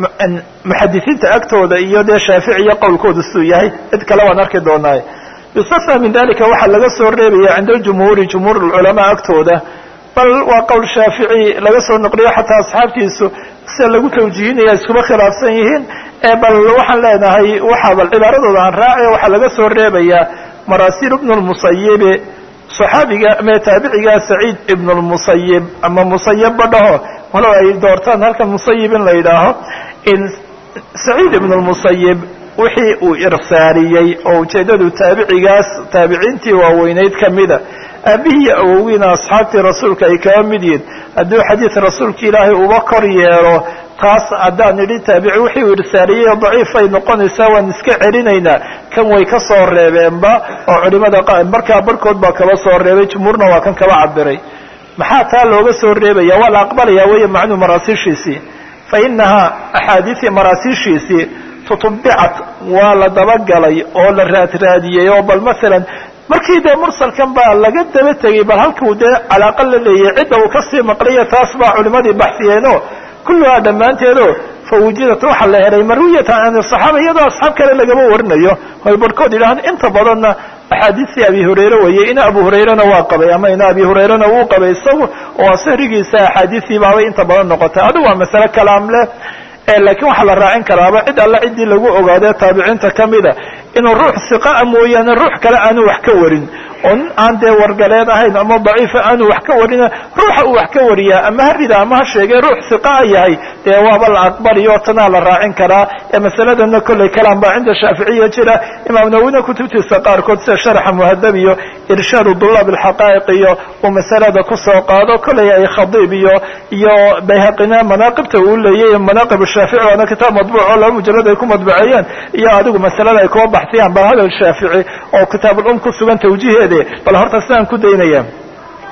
muxadisiinta agtooda iyo dee shaaficiya qowlkooda siduu yahay cid kale waan arki doonaaye yustafna min dalika waxaa laga soo reebaya cinda aljumhuuri jumhuur alculamaa agtooda bal waa qowl shaafici laga soo noqliyo xataa asxaabtiisu sida lagu tawjihinaya iskuma khilaafsan yihiin bal waxaan leenahay waxaa bal cibaaradooda aan raace waxaa laga soo reebayaa marasiil ibnu lmusayibi saxaabiga ama taabiciga saciid ibn lmusayib ama musayibba dhaho walow ay doortaan halkan musayib in la yidhaaho in saciid ibn lmusayib wixii uu irsaariyey oo ujeeddadu taabicigaas taabiciintii waaweyneyd ka mida aabihii awogiina asxaabtii rasuulka ay kaba mid yihin hadduu xadiid rasuulka ilaahay uba kor yeelo taas haddaan idhi taabici wixii uu irsaariyey daciifay noqonaysaa waan iska celinaynaa kan way ka soo reebeenba oo culimada markaa barhkood baa kaba soo reebay jumhuurna waa kan kaba cabiray maxaa taa looga soo reebaya waa la aqbalaya weeye macnuu maraasiishiisii fa inahaa axaadiisii maraasiishiisii tutubicat waa la dabagalay oo la raadraadiyey oo bal masalan markii dee mursalkan baa laga daba tegey bal halkuu dee calaaqa la leeyahay cidda uu kasii maqlayo taas baa culimadii baxsiyeeno kulluhaa dhammaanteedo fa wujidat waxaa la helay marwiyatan an saxaaba iyadoo asxaab kale lagama warinayo ay barhkood yidhahaan inta badanna axaadiistii abi hurayre weeye ina abu hurayrena waa qabay ama ina abi hurayrena wuu qabay isagu oo sahrigiisa axaadiistii baabay inta badan noqotay adigu waa masale kalaam leh laakiin waxaa la raacin karaaba cid alla ciddii lagu ogaadee taabiciinta ka mida inuu ruux siqaa mooyaane ruux kale aanu wax ka warin oo nin aan dee wargaleed ahayn ama daciifa aanu wax ka warina ruuxa uu wax ka wariyaa ama ha rida ama ha sheegee ruux siqaa yahay dee waaba la aqbaliyo tanaa la raacin karaa ee masaladana kolley kalaan baa cinda shaaficiya jira imaam nawina kutubtiisa qaarkood sida sharxa muhadab iyo irshaadu dulaab alxaqaa'iq iyo uu masalada kusoo qaado kolley ay khadiib iyo iyo bayhaqina manaaqibta uu leeyay manaaqib shaafici waana kitaab madbuuc oo laba mujalad ay ku madbuceeyeen iyo adigu masalada ay kuba baxsiyaan bal hadal shaafici oo kitaabulum ku sugan tawjiheede bal horta sidaan ku daynaya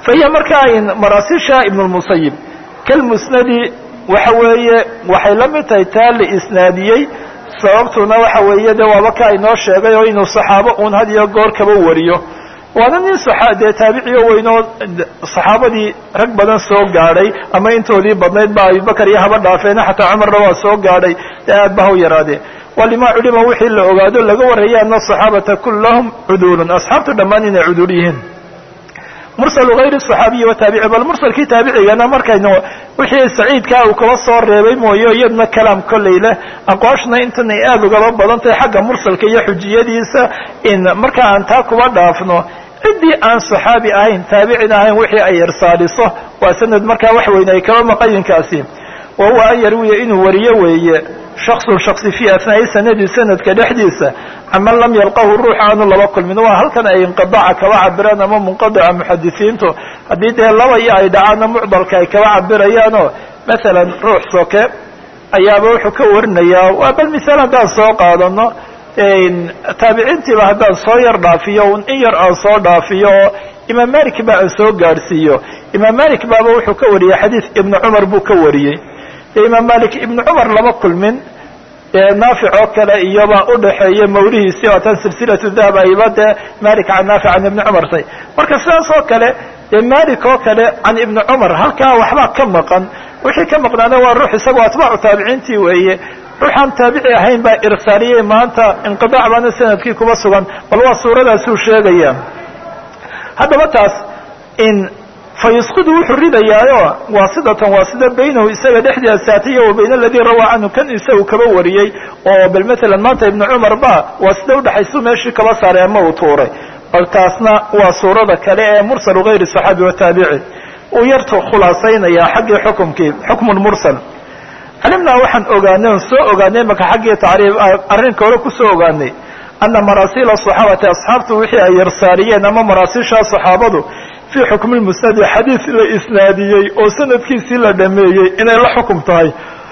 fa hiya markaa maraasisha ibn lmusayib kalmusnadi waxa weeye waxay la mid tahay taa la isnaadiyey sababtuna waxa weeye de waaba ka inoo sheegay oo inuu saxaabo uun had iyo goor kaba wariyo waana nin dee taabiciyo weynoo saxaabadii rag badan soo gaadhay ama intoodii badnayd ba abubakar iyo haba dhaafeena xataa cumarna waa soo gaadhay dee aad ba ha u yaraadee walima culima wixii la ogaado laga warraya ana asaxaabata kullahum cuduulun asxaabtu dhammaan inay cuduul yihiin mursalu hayri صaxaabiyi wataabici bal mursalkii taabicigana markaynu wixii saciidkaa uu kaba soo reebay mooye iyadna kalaam kolley leh aqwaashna intan ay aada ugaba badan tahay xagga mursalka iyo xujiyadiisa in marka aan taa kuba dhaafno ciddii aan صaxaabi ahayn taabicin ahayn wixii ay irsaaliso waa sanad markaa wax weyne ay kaba maqayinkaasi wa huwa an yarwiya inuu wariyo weeye shaksun shaksi fii asnaa'i sanadi sanadka dhexdiisa caman lam yalqahu ruux aanu laba kulmin waa halkan ay inqidaca kaba cabiraan ama munqadica muxadisiintu haddii dee laba iyo ay dhacaanna mucdalka ay kaba cabirayaanoo masalan ruux soke ayaaba wuxuu ka warinayaa waa bal misaal haddaan soo qaadano taabiciintiiba haddaan soo yar dhaafiyo in yar aan soo dhaafiyo oo imaam malik ba aan soo gaadhsiiyo imaam malik baaba wuxuu ka wariyey xadiis ibnu cumar buu ka wariyey dee imaam malik ibnu cumar lama kulmin naafic oo kale iyobaa udhaxeeya mawlihiisii oo tan silsilatu dahab ayba dee malik can naafic can ibni cumar tay marka sidaas oo kale dee malik oo kale can ibni cumar halkaa waxbaa ka maqan wixii ka maqnaana waa ruux isagoo atbaacu taabiciintii weeye ruuxaan taabici ahayn baa irsaaliyey maanta inqidaac baana sanadkii kuba sugan bal waa suuradaasuu sheegaya haddaba taas in fayusqidu wuxuu ridayaayo waasidatan waasida baynahu isaga dhexdeeda saatiya wa bayna aladii rawaa canhu kan isagu kaba wariyey oo bal matalan maanta ibnu cumar ba waasida udhaxaysu meeshii kaba saaray ama uu tuuray bal taasna waa suurada kale ee mursalu gayri saxaabi wataabici uu yartu khulaasaynayaa xaggii xukumkii xukmu mursal calimnaa waxaan ogaanay on soo ogaanay maka xaggii tacriif arrinka hore kusoo ogaanay ana maraasiila saxaabati asxaabtu wixii ay yarsaariyeen ama maraasiishaa saxaabadu fii xukmi lmusnadi xadiis la isnaadiyey oo sanadkiisii la dhameeyey inay la xukum tahay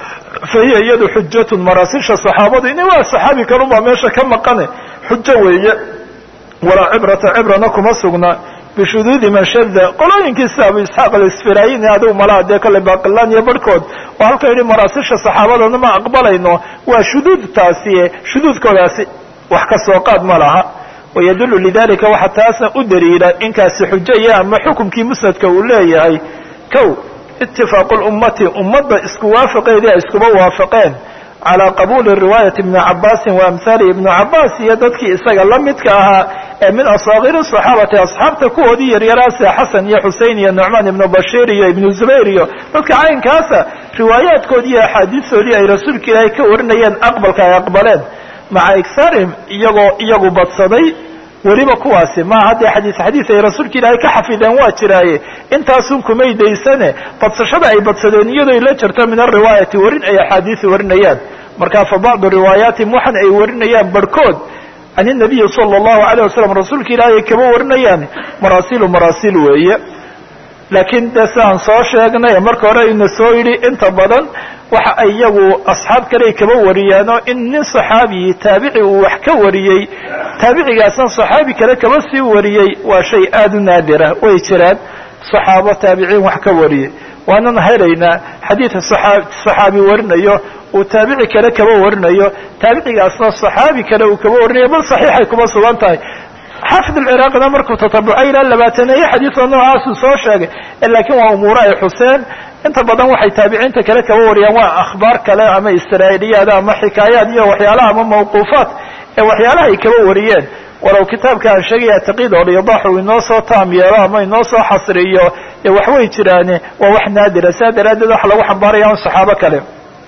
fa hiya iyadu xujatun maraasiisha saxaabadu ina waa saxaabi kalunbaa meesha ka maqane xujo weeye walaa cibrata cibrana kuma sugna bishuduudi man shada qolooyinkiisa abu isxaaq alisfirayini adigu malaa dee kale baqilaan iyo barhkood oo halka yidhi maraasisha saxaabadana ma aqbalayno waa shuduud taasi shuduudkoodaasi wax ka soo qaad ma laha wayadulu lidalika waxaa taasna u daliila inkaasi xujo iyo ama xukumkii musnadka uu leeyahay kow itifaaqu lummati ummadda isku waafaqeedii ay iskuba waafaqeen calaa qabuuli riwaayati ibni cabaasin wa amhaali ibnu cabaas iyo dadkii isaga la midka ahaa ee min asaakiri saxaabati asxaabta kuwoodii yaryaraasa xasan iyo xusein iyo nucmaan ibnu bashiir iyo ibnu zubayr iyo dadka caynkaasa riwaayaadkoodii iyo axaadiistoodii ay rasuulka ilaahay ka warinayeen aqbalka ay aqbaleen maca igsaarihim iyagoo iyagu badsaday weliba kuwaasi ma haddee xadiis xadiis ay rasuulka ilaahay ka xafideen waa jiraaye intaasun kumay daysane badsashada ay badsadeen iyadoo la jirto min ariwaayati warin ay axaadiisi warinayaan marka fa bacdu riwaayaatihim waxan ay warinayaan barhkood can inabiyi sala allahu alayh wasalam rasuulka ilaahay ay kaba warinayaan maraasilu maraasiil weeye laakiin de sidaan soo sheegnay marka hore ina soo yidhi inta badan waxa ay iyagu asxaab kale ay kaba wariyaanoo in nin saxaabiyi taabici uu wax ka wariyey taabicigaasna saxaabi kale kaba sii wariyey waa shay aada u naadira way jiraan saxaabo taabiciin wax ka wariyey waanan helaynaa xadiidka saxaabi warinayo uu taabici kale kaba warinayo taabicigaasna saxaabi kale uu kaba warinayo bal saxiixay kuma sugan tahay xaafid alciraaqina markuu tatabucay ilaa labaataneeye xadiidka noocaasuu soo sheegay laakiin waa umuuro ay xuseen inta badan waxay taabiciinta kale kaba wariyaan waa akhbaar kale ama israa'iiliyaad ama xikaayaad iyo waxyaalaha ama mawquufaat ee waxyaalaha ay kaba wariyeen walow kitaabka aan sheegaya taqiid oo liidax uu inoo soo taam yeelo ama inoo soo xasriyo ee waxway jiraane waa wax naadira saa daraaddeed waxa lagu xambaaraya un saxaabo kale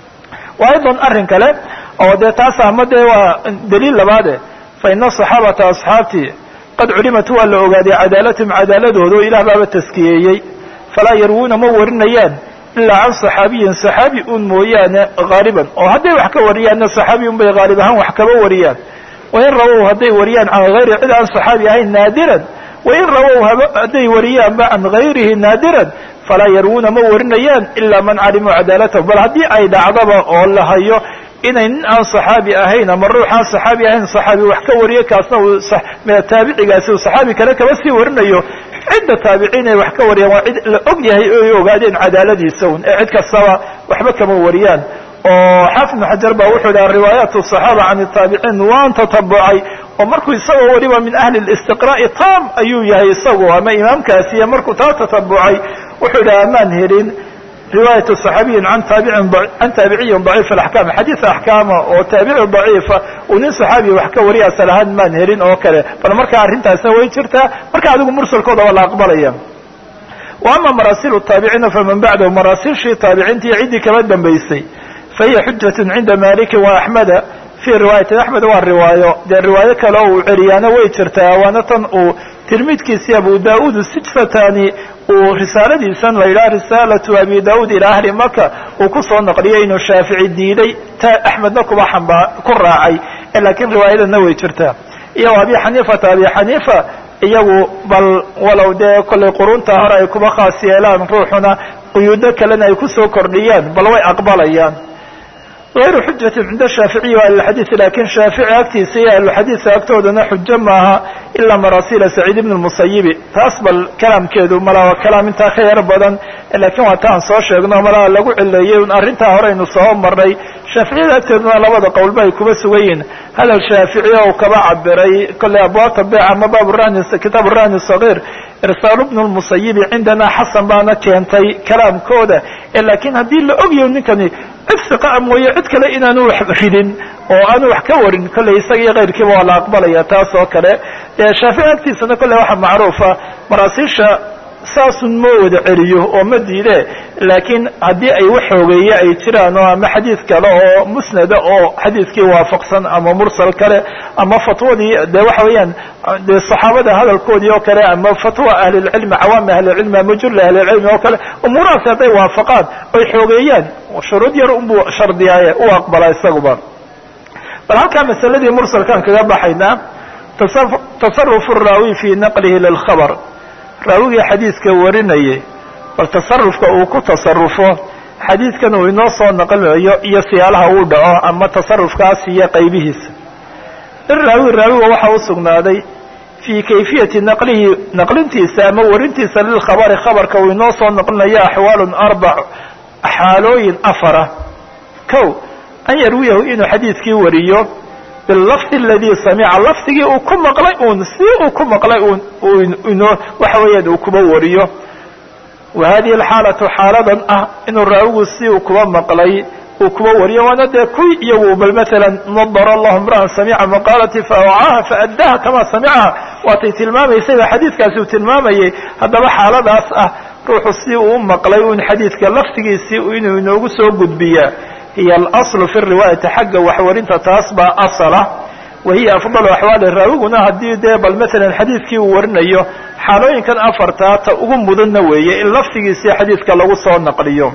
wa aydan arrin kale oo dee taas ama dee waa daliil labaade fa ina saxaabata asxaabtii qad culimat waa la ogaaday cadaalatahum cadaaladooda oo ilaah baaba taskiyeeyey falaa yarwuuna ma warinayaan ilaa can saxaabiyin saxaabi un mooyaane haaliban oo hadday wax ka wariyaanna saxaabi un bay haalib ahaan wax kaba wariyaan wain rawow hadday wariyaan can hayri cid aan saxaabi ahayn naadiran wain rawow hadday wariyaanba can hayrihi naadiran falaa yarwuuna ma warinayaan ilaa man calimuu cadaalatahu bal haddii ay dhacdaba oo la hayo inay nin aan saxaabi ahayn ama ruux aan saxaabi ahayn saxaabi wax ka wariyo kaasna uu taabicigaasi uu saxaabi kale kaba sii warinayo cidda taabiciin ay wax ka wariyaan waa cid la og yahay o ay ogaadeen cadaaladiisa un ee cid kastaba waxba kama wariyaan oo xaafid ibnu xajar baa wuxuu dhaha riwaayaat الصaxaaba can الtaabiciin waan tatabucay oo markuu isagoo weliba min ahli اlistiqraa'i tam ayuu yahay isagu ama imaamkaasiya markuu taa tatabucay wuxuu dhaha amaan helin riwaayat صaxaabiyin an taabicin can taabiciyin ضaciif اaxkaam xadiid axkaama oo taabici ضaciifa uu nin صaxaabiya wax ka wariya asal ahaan maan helin oo kale bal markaa arrintaasna way jirtaa marka adigu mursalkooda waa la aqbalaya wa ama maraasiil الtaabiciina faman bacdahu maraasiilshii taabiciintii ciddii kama dambaysay fahiya xujaة cinda maliki وaxmeda fii riwaayati axmed waa riwaayo dee riwaayo kale oo uu celiyaana way jirtaa waana tan uu tirmidkiisii abu da-uud sijfatani uu risaaladiisan la yidhaha risaalatu abi da-uud ilaa ahli maka uu kusoo naqliyay inuu shaafici diiday ta axmedna kuba xamba ku raacay laakiin riwaayadana way jirtaa iyo abi xaniifata abi xaniifa iyagu bal walow dee kollay qurunta hore ay kuba khaas yeelaan ruuxuna quyuudo kalena ay kusoo kordhiyaan bal way aqbalayaan غayru xujati cinda shaaficiyi wa ahlilxadiid lakin shaafici agtiisa iyo ahlulxadiidka agtoodana xujo maaha ilaa maraasila saciid ibn musayibi taas bal kalaamkeedu malaa kalaam intaa ka yar badan lakin waa taan soo sheegno malaa lagu cileeyey un arrintaa horeynu soo marnay shaaficiyada agteeduna labada qowlba ay kuba sugan yihin hadal shaafici oo kaba cabiray kolley abwaabta beec ama baab rahni kitaab rahni sagiir irsaalu bnu lmusayibi cindana xasan baana keentay kalaamkooda lakin haddii la ogyaho ninkani cid siqaa mooye cid kale inaanu wax ridin oo aanu wax ka warin kolley isaga iyo kayrkiiba waa la aqbalaya taas oo kale shaafici agtiisana kolley waxaa macruufa maraasiisha saasun ma wada celiyo oo ma diide laakiin haddii ay wax xoogeeye ay jiraan oo ama xadiid kale oo musnada oo xadiidkii waafaqsan ama mursal kale ama fatwadii de waxa weeyaan de saxaabada hadalkoodii oo kale ama fatwa ahlilcilmi cawaami ahlilcilmi ama jula ahlilcilmi oo kale umuurahaasi hadday waafaqaan oy xoogeeyaan shuruud yar unbuu shardiyaaye u aqbalaa isaguba bal halkaa masaladii mursalkaan kaga baxaynaa tasarufu raawi fi naqlihi lilkhabr raawigii xadiidka warinayay bal tasarufka uu ku tasarufo xadiidkan uu inoo soo naqlinayo iyo siyaalaha uu dhaco ama tasarufkaas iyo qaybihiisa liraawi raawiga waxaa u sugnaaday fii kayfiyati naqlihi naqlintiisa ama warintiisa lilkhabari khabarka uu inoo soo naqlinayo axwaalun arbac xaalooyin afara kow an yarwiyahu inuu xadiidkii wariyo bilafdi aladii samica lafdigii uu ku maqlay uun si uu ku maqlay un inoo waxa weeyaan uu kuba wariyo wa hadihi alxaalatu xaaladan ah inuu raawigu si uu kuba maqlay uu kuba wariyo waana dee kuwii iyagu bal maalan nadara allahu imra'an samica maqaalati faawcaaha faaddaha kama samicaha waatay tilmaamaysayba xadiidkaasi uu tilmaamayay haddaba xaaladaas ah ruuxu si uu u maqlay un xadiidka laftigiisii inuu inoogu soo gudbiyaa hiy alaslu fi riwaayati xagga waxwarinta taas baa asala wa hiya afdalu axwaali raawiguna haddii dee bal maalan xadiidkii uu warinayo xaalooyinkan afartaa ta ugu mudanna weeye in laftigiisii xadiidka lagu soo naqliyo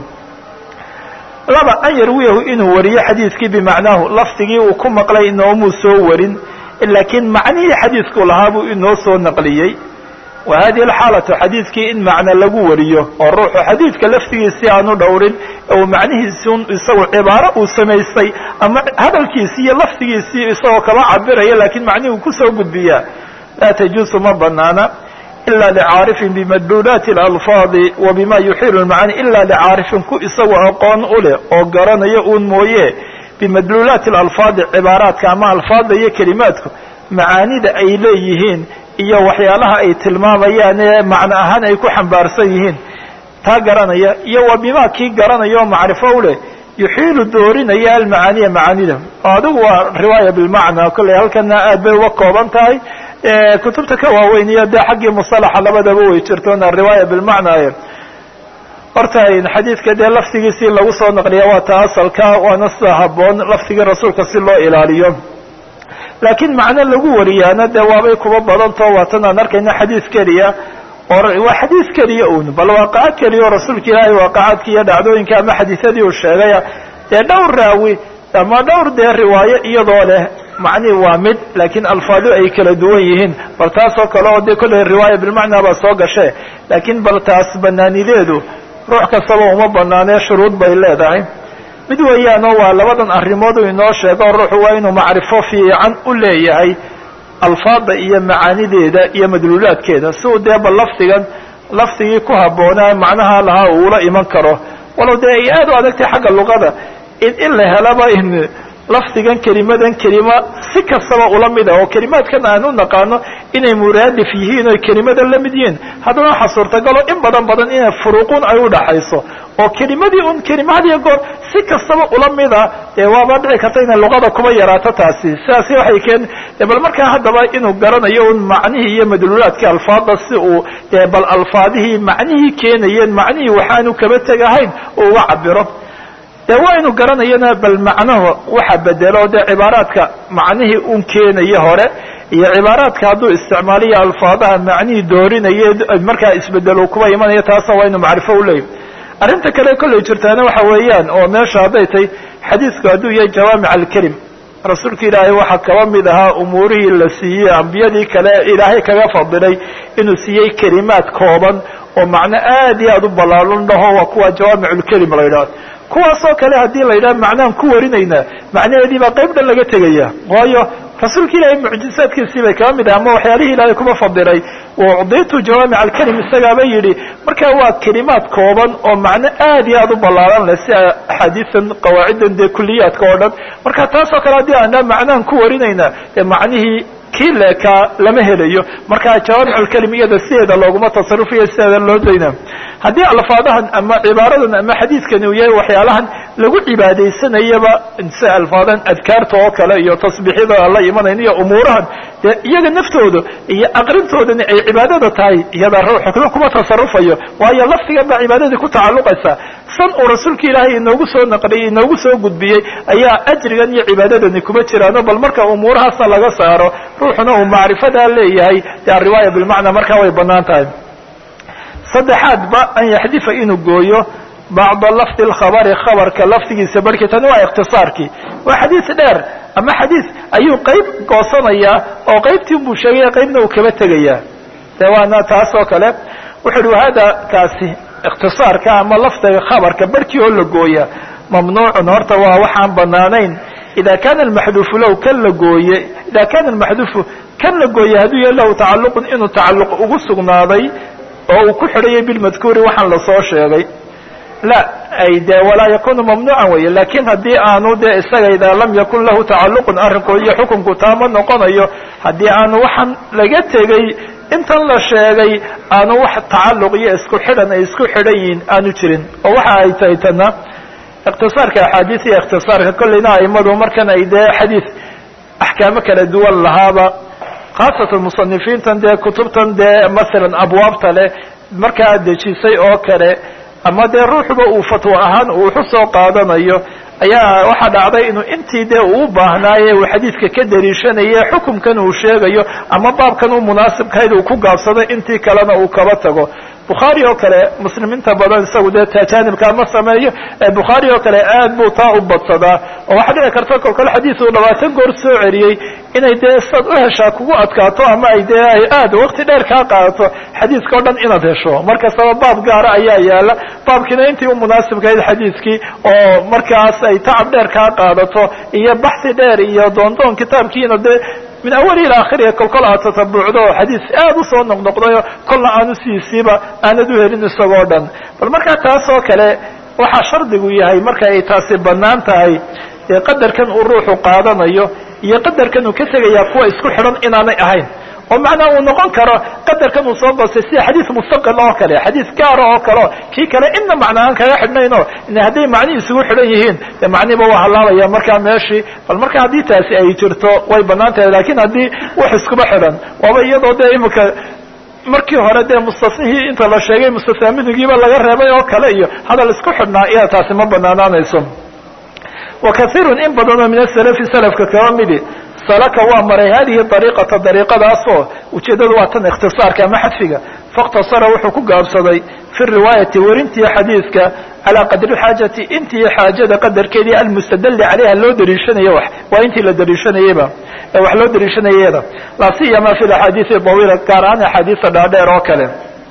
laba an yarwiyahu inuu wariyo xadiidkii bimacnaahu lafdigii uu ku maqlay inoomuu soo warin laakiin macnihii xadiidku lahaa buu inoo soo naqliyey wa hadihi alxaalatu xadiidkii in macno lagu wariyo oo ruuxu xadiidka laftigiisii aanu dhowrin uu macnihiisun isagu cibaaro uu samaystay ama hadalkiisii iyo laftigiisii isagoo kaba cabiraya laakiin macnihii uu kusoo gudbiyaa laa tajuusu ma banaana ila licaarifin bimadluulaati alalfaadi wa bima yuxiilu lmacaani ila licaarifin ku isagu aqoon u leh oo garanayo uun mooye bimadluulaati alalfaadi cibaaraadka ama alfaadda iyo kelimaadku macaanida ay leeyihiin iyo waxyaalaha ay tilmaamayaan ee macno ahaan ay ku xambaarsan yihiin taa garanaya iyo wa bima kii garanaya oo macrifo u leh yuxiilu doorinaya almacaaniya macaanida oo adigu waa riwaaya bilmacna kolley halkana aad bay uga kooban tahay kutubta ka waaweyn iyo dee xaggii musalaxa labadaba way jirtoona riwaaya bilmacna horta xadiidka dee laftigiisii lagu soo naqliya waa ta asalka waana sida haboon laftigii rasuulka si loo ilaaliyo laakiin macno lagu wariyaana dee waabay kuba badantao waatan aan arkayna xadiid keliya oo waa xadiid keliya un bal waaqaco keliya oo rasuulka ilaahay waaqacaadki iyo dhacdooyinka ama xadiisadii uu sheegaya dee dhowr raawi ama dhowr dee riwaayo iyadoo leh macnihi waa mid laakiin alfaadu ay kala duwan yihiin bal taas oo kale oo dee kolley riwaaya bilmacnaa baa soo gashe laakiin bal taas banaanideedu ruux kastaba uma banaanee shuruud bay leedahay mid weeyaanoo waa labadan arrimood uu inoo sheego ruuxu waa inuu macrifo fiican u leeyahay alfaada iyo macaanideeda iyo madluulaadkeeda si uu dee bal lafdigan lafdigii ku habboonaa macnaha lahaa uula iman karo walow dee ay aad u adagtay xagga luqada in in la helaba in lafdigan kelimadan kelima si kastaba ula mid ah oo kelimaadkan aan u naqaano inay muraadif yihiin oy kelimadan la mid yihiin haddana waxaa suurtagalo in badan badan inay furuuqun ay udhaxayso oo kelimadii un kelima had iyo goor si kastaba ula mida dee waaba dhici karta inay luqada kuba yaraato taasi sidaasi waxay keen bal markaa haddaba inuu garanayo un macnihii iyo madluulaadkii alfaada si uu dee bal alfaadihii macnihii keenayeen macnihii waxaanu kaba tegahayn uu uga cabiro dee waa inu garanayana bal macnahu waxa bedelo dee cibaaraadka macnihii un keenaya hore iyo cibaaraadka hadduu isticmaaliyo alfaadaha macnihii doorinaye markaa isbedelo kuba imanaya taasna waa inu macrifo uleeyahy arrinta kale kollay jirtaana waxa weeyaan oo meesha hadday tay xadiidku hadduu yahay jawaamic alkelim rasuulka ilaahay waxaa kaba mid ahaa umuurihii la siiyey ambiyadii kale ilaahay kaga fadilay inuu siiyey kelimaad kooban oo macno aad iyo aad u ballaalan dhaho waa kuwa jawaamic lkelim la yidhahdo kuwaasoo kale haddii la yidhaha macnahan ku warinaynaa macnaheedii baa qayb dhan laga tegaya waayo rasuulka ilaahay mucjizaadkiisii bay kaba mid ah ama waxyaalihii ilaahay kuma fadilay ucditu jawaamic alkelim isagaaba yidhi marka waa kelimaad kooban oo macno aad iyo aad u ballaaran leh si axaadiisan qawaaciddan dee kuliyaadka oo dhan marka taasoo kale haddii aan macnahan ku warinaynaa dee macnihii kii leekaa lama helayo marka jawaamic alkelim iyada sideeda looguma tasarufayo sideeda loo dayna haddii alfaadahan ama cibaaradan ama xadiidkani uu yahay waxyaalahan lagu cibaadaysanayaba sida alfaadan adkaarta oo kale iyo tasbiixyada aan la imanayn iyo umuurahan dee iyaga naftooda iyo aqrintoodani ay cibaadada tahay iyada ruuxu kuma tasarufayo waayo lafdigan baa cibaadadii ku tacalluqaysa san uu rasuulka ilaahay inoogu soo naqliyey inoogu soo gudbiyey ayaa ajrigan iyo cibaadadani kuma jiraano bal marka umuurahaasna laga saaro ruuxuna uu macrifadaa leeyahay dee ariwaaya bilmacnaa markaa way banaan tahay saddexaadba an yaxdifa inuu gooyo bacda lafdi lkhabari khabarka lafdigiisa barhkii tani waa ikhtisaarkii waa xadiis dheer ama xadiis ayuu qayb goosanayaa oo qaybtii buu sheegaya qaybna uu kaba tegayaa de waana taas oo kale wuxu uhi wahada kaasi ikhtisaarka ama lafdiga khabarka barhkii oo la gooya mamnuucun horta waa waxaan banaanayn ida kana almaxduufu low kan la gooye ida kana almaxduufu kan la gooye hadduu yahay lahu tacalluqun inuu tacalluq ugu sugnaaday oo uu ku xidhayay bilmadkuuri waxaan lasoo sheegay la ay de walaa yakunu mamnuucan weeye lakin haddii aanu de isaga idaa lam yakun lahu tacalluqun arrinku iyo xukunku taama noqonayo haddii aanu waxaan laga tegey intan la sheegay aanu wax tacalluq iyo isku xidhan ay isku xidhan yihiin aanu jirin oo waxa ay tahay tana ikhtisaarka axaadiis iyo ikhtisaarka kolleyna aimadu markan ay dee xadiis axkaamo kala duwan lahaaba khaasatan musanifiintan dee kutubtan dee masalan abwaabta leh markaa dejisay oo kale ama dee ruuxuba uu fatwo ahaan uu wuxu soo qaadanayo ayaa waxaa dhacday inuu intii dee uu baahnaaye uu xadiidka ka dariishanaye xukumkan uu sheegayo ama baabkan u munaasibkahayd uu ku gaabsado intii kalena uu kaba tago bukhaari oo kale muslimiinta badan isagu dee tajaanibkaa ma sameeyo bukhaari oo kale aad buu taa u badsadaa oo waxaa dhici karta kolkol xadiis uu labaatan goor soo celiyey inay dee saad u heshaa kugu adkaato ama ay dee ay aad wakti dheer kaa qaadato xadiiska o dhan inaad hesho markastaba baab gaara ayaa yaala baabkiina intii u munaasibkahayd xadiiskii oo markaas ay tacab dheer kaa qaadato iyo baxsi dheer iyo doondoon kitaabkiina dee min awali ila akhiriha kolkol aad tatabuucdo xadiis aad usoo noqnoqdayo kolna aanu siisiiba aanad u helin isagoo dhan bal markaa taas oo kale waxaa shardigu yahay marka ay taasi bannaan tahay dee qadarkan uu ruuxu qaadanayo iyo qadarkan uu ka tegayaa kuwa isku xidhan inaanay ahayn oo macnaa uu noqon karo qadarkan uu soo goostay sida xadiis mustaqil oo kale xadiis gaara oo kaleo kii kale inna macnaahaan kaga xidhnayno hadday macnihi isugu xidhan yihiin de macnihiba waa halaabaya markaa meeshii bal marka haddii taasi ay jirto way bannaan tahay lakin haddii wax iskuba xidhan waaba iyadoo dee imika markii hore dee mustasnihii inta la sheegay mustasnaaminigiiba laga reebay oo kale iyo hadal isku xidhnaa iya taasi ma banaanaanayso wa kaiirun in badanoo min asalafi salafka kaba midi salaka waa maray hadihi dariiqata dariiqadaasoo ujeeddadu waa tan ikhtisaarka ama xadfiga faاkhtasara wuxuu ku gaabsaday fi riwaayati werintii xadiidka calaa qadri xaajati intii xaajada qadarkeedii almustadali calayha loo dariishanaya wax waa intii la dariishanayeyba ee wax loo dariishanayeda laa siyama fi axaadiisi dawiila gaar ahaan axaadiisa dhaadheer oo kale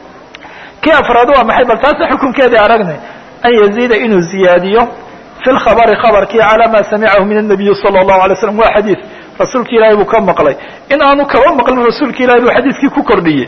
kii afraad waa maxay bal taasa xukunkeedii aragnay an yaziida inuu ziyaadiyo fi lkhabari khabarkii calaa ma samicahu min الnabiyi salى الlahu alay slam waa xadiid rasuulka ilaahay buu ka maqlay in aanu kaba maqlin rasuulka ilahay buu xadiidkii ku kordhiyey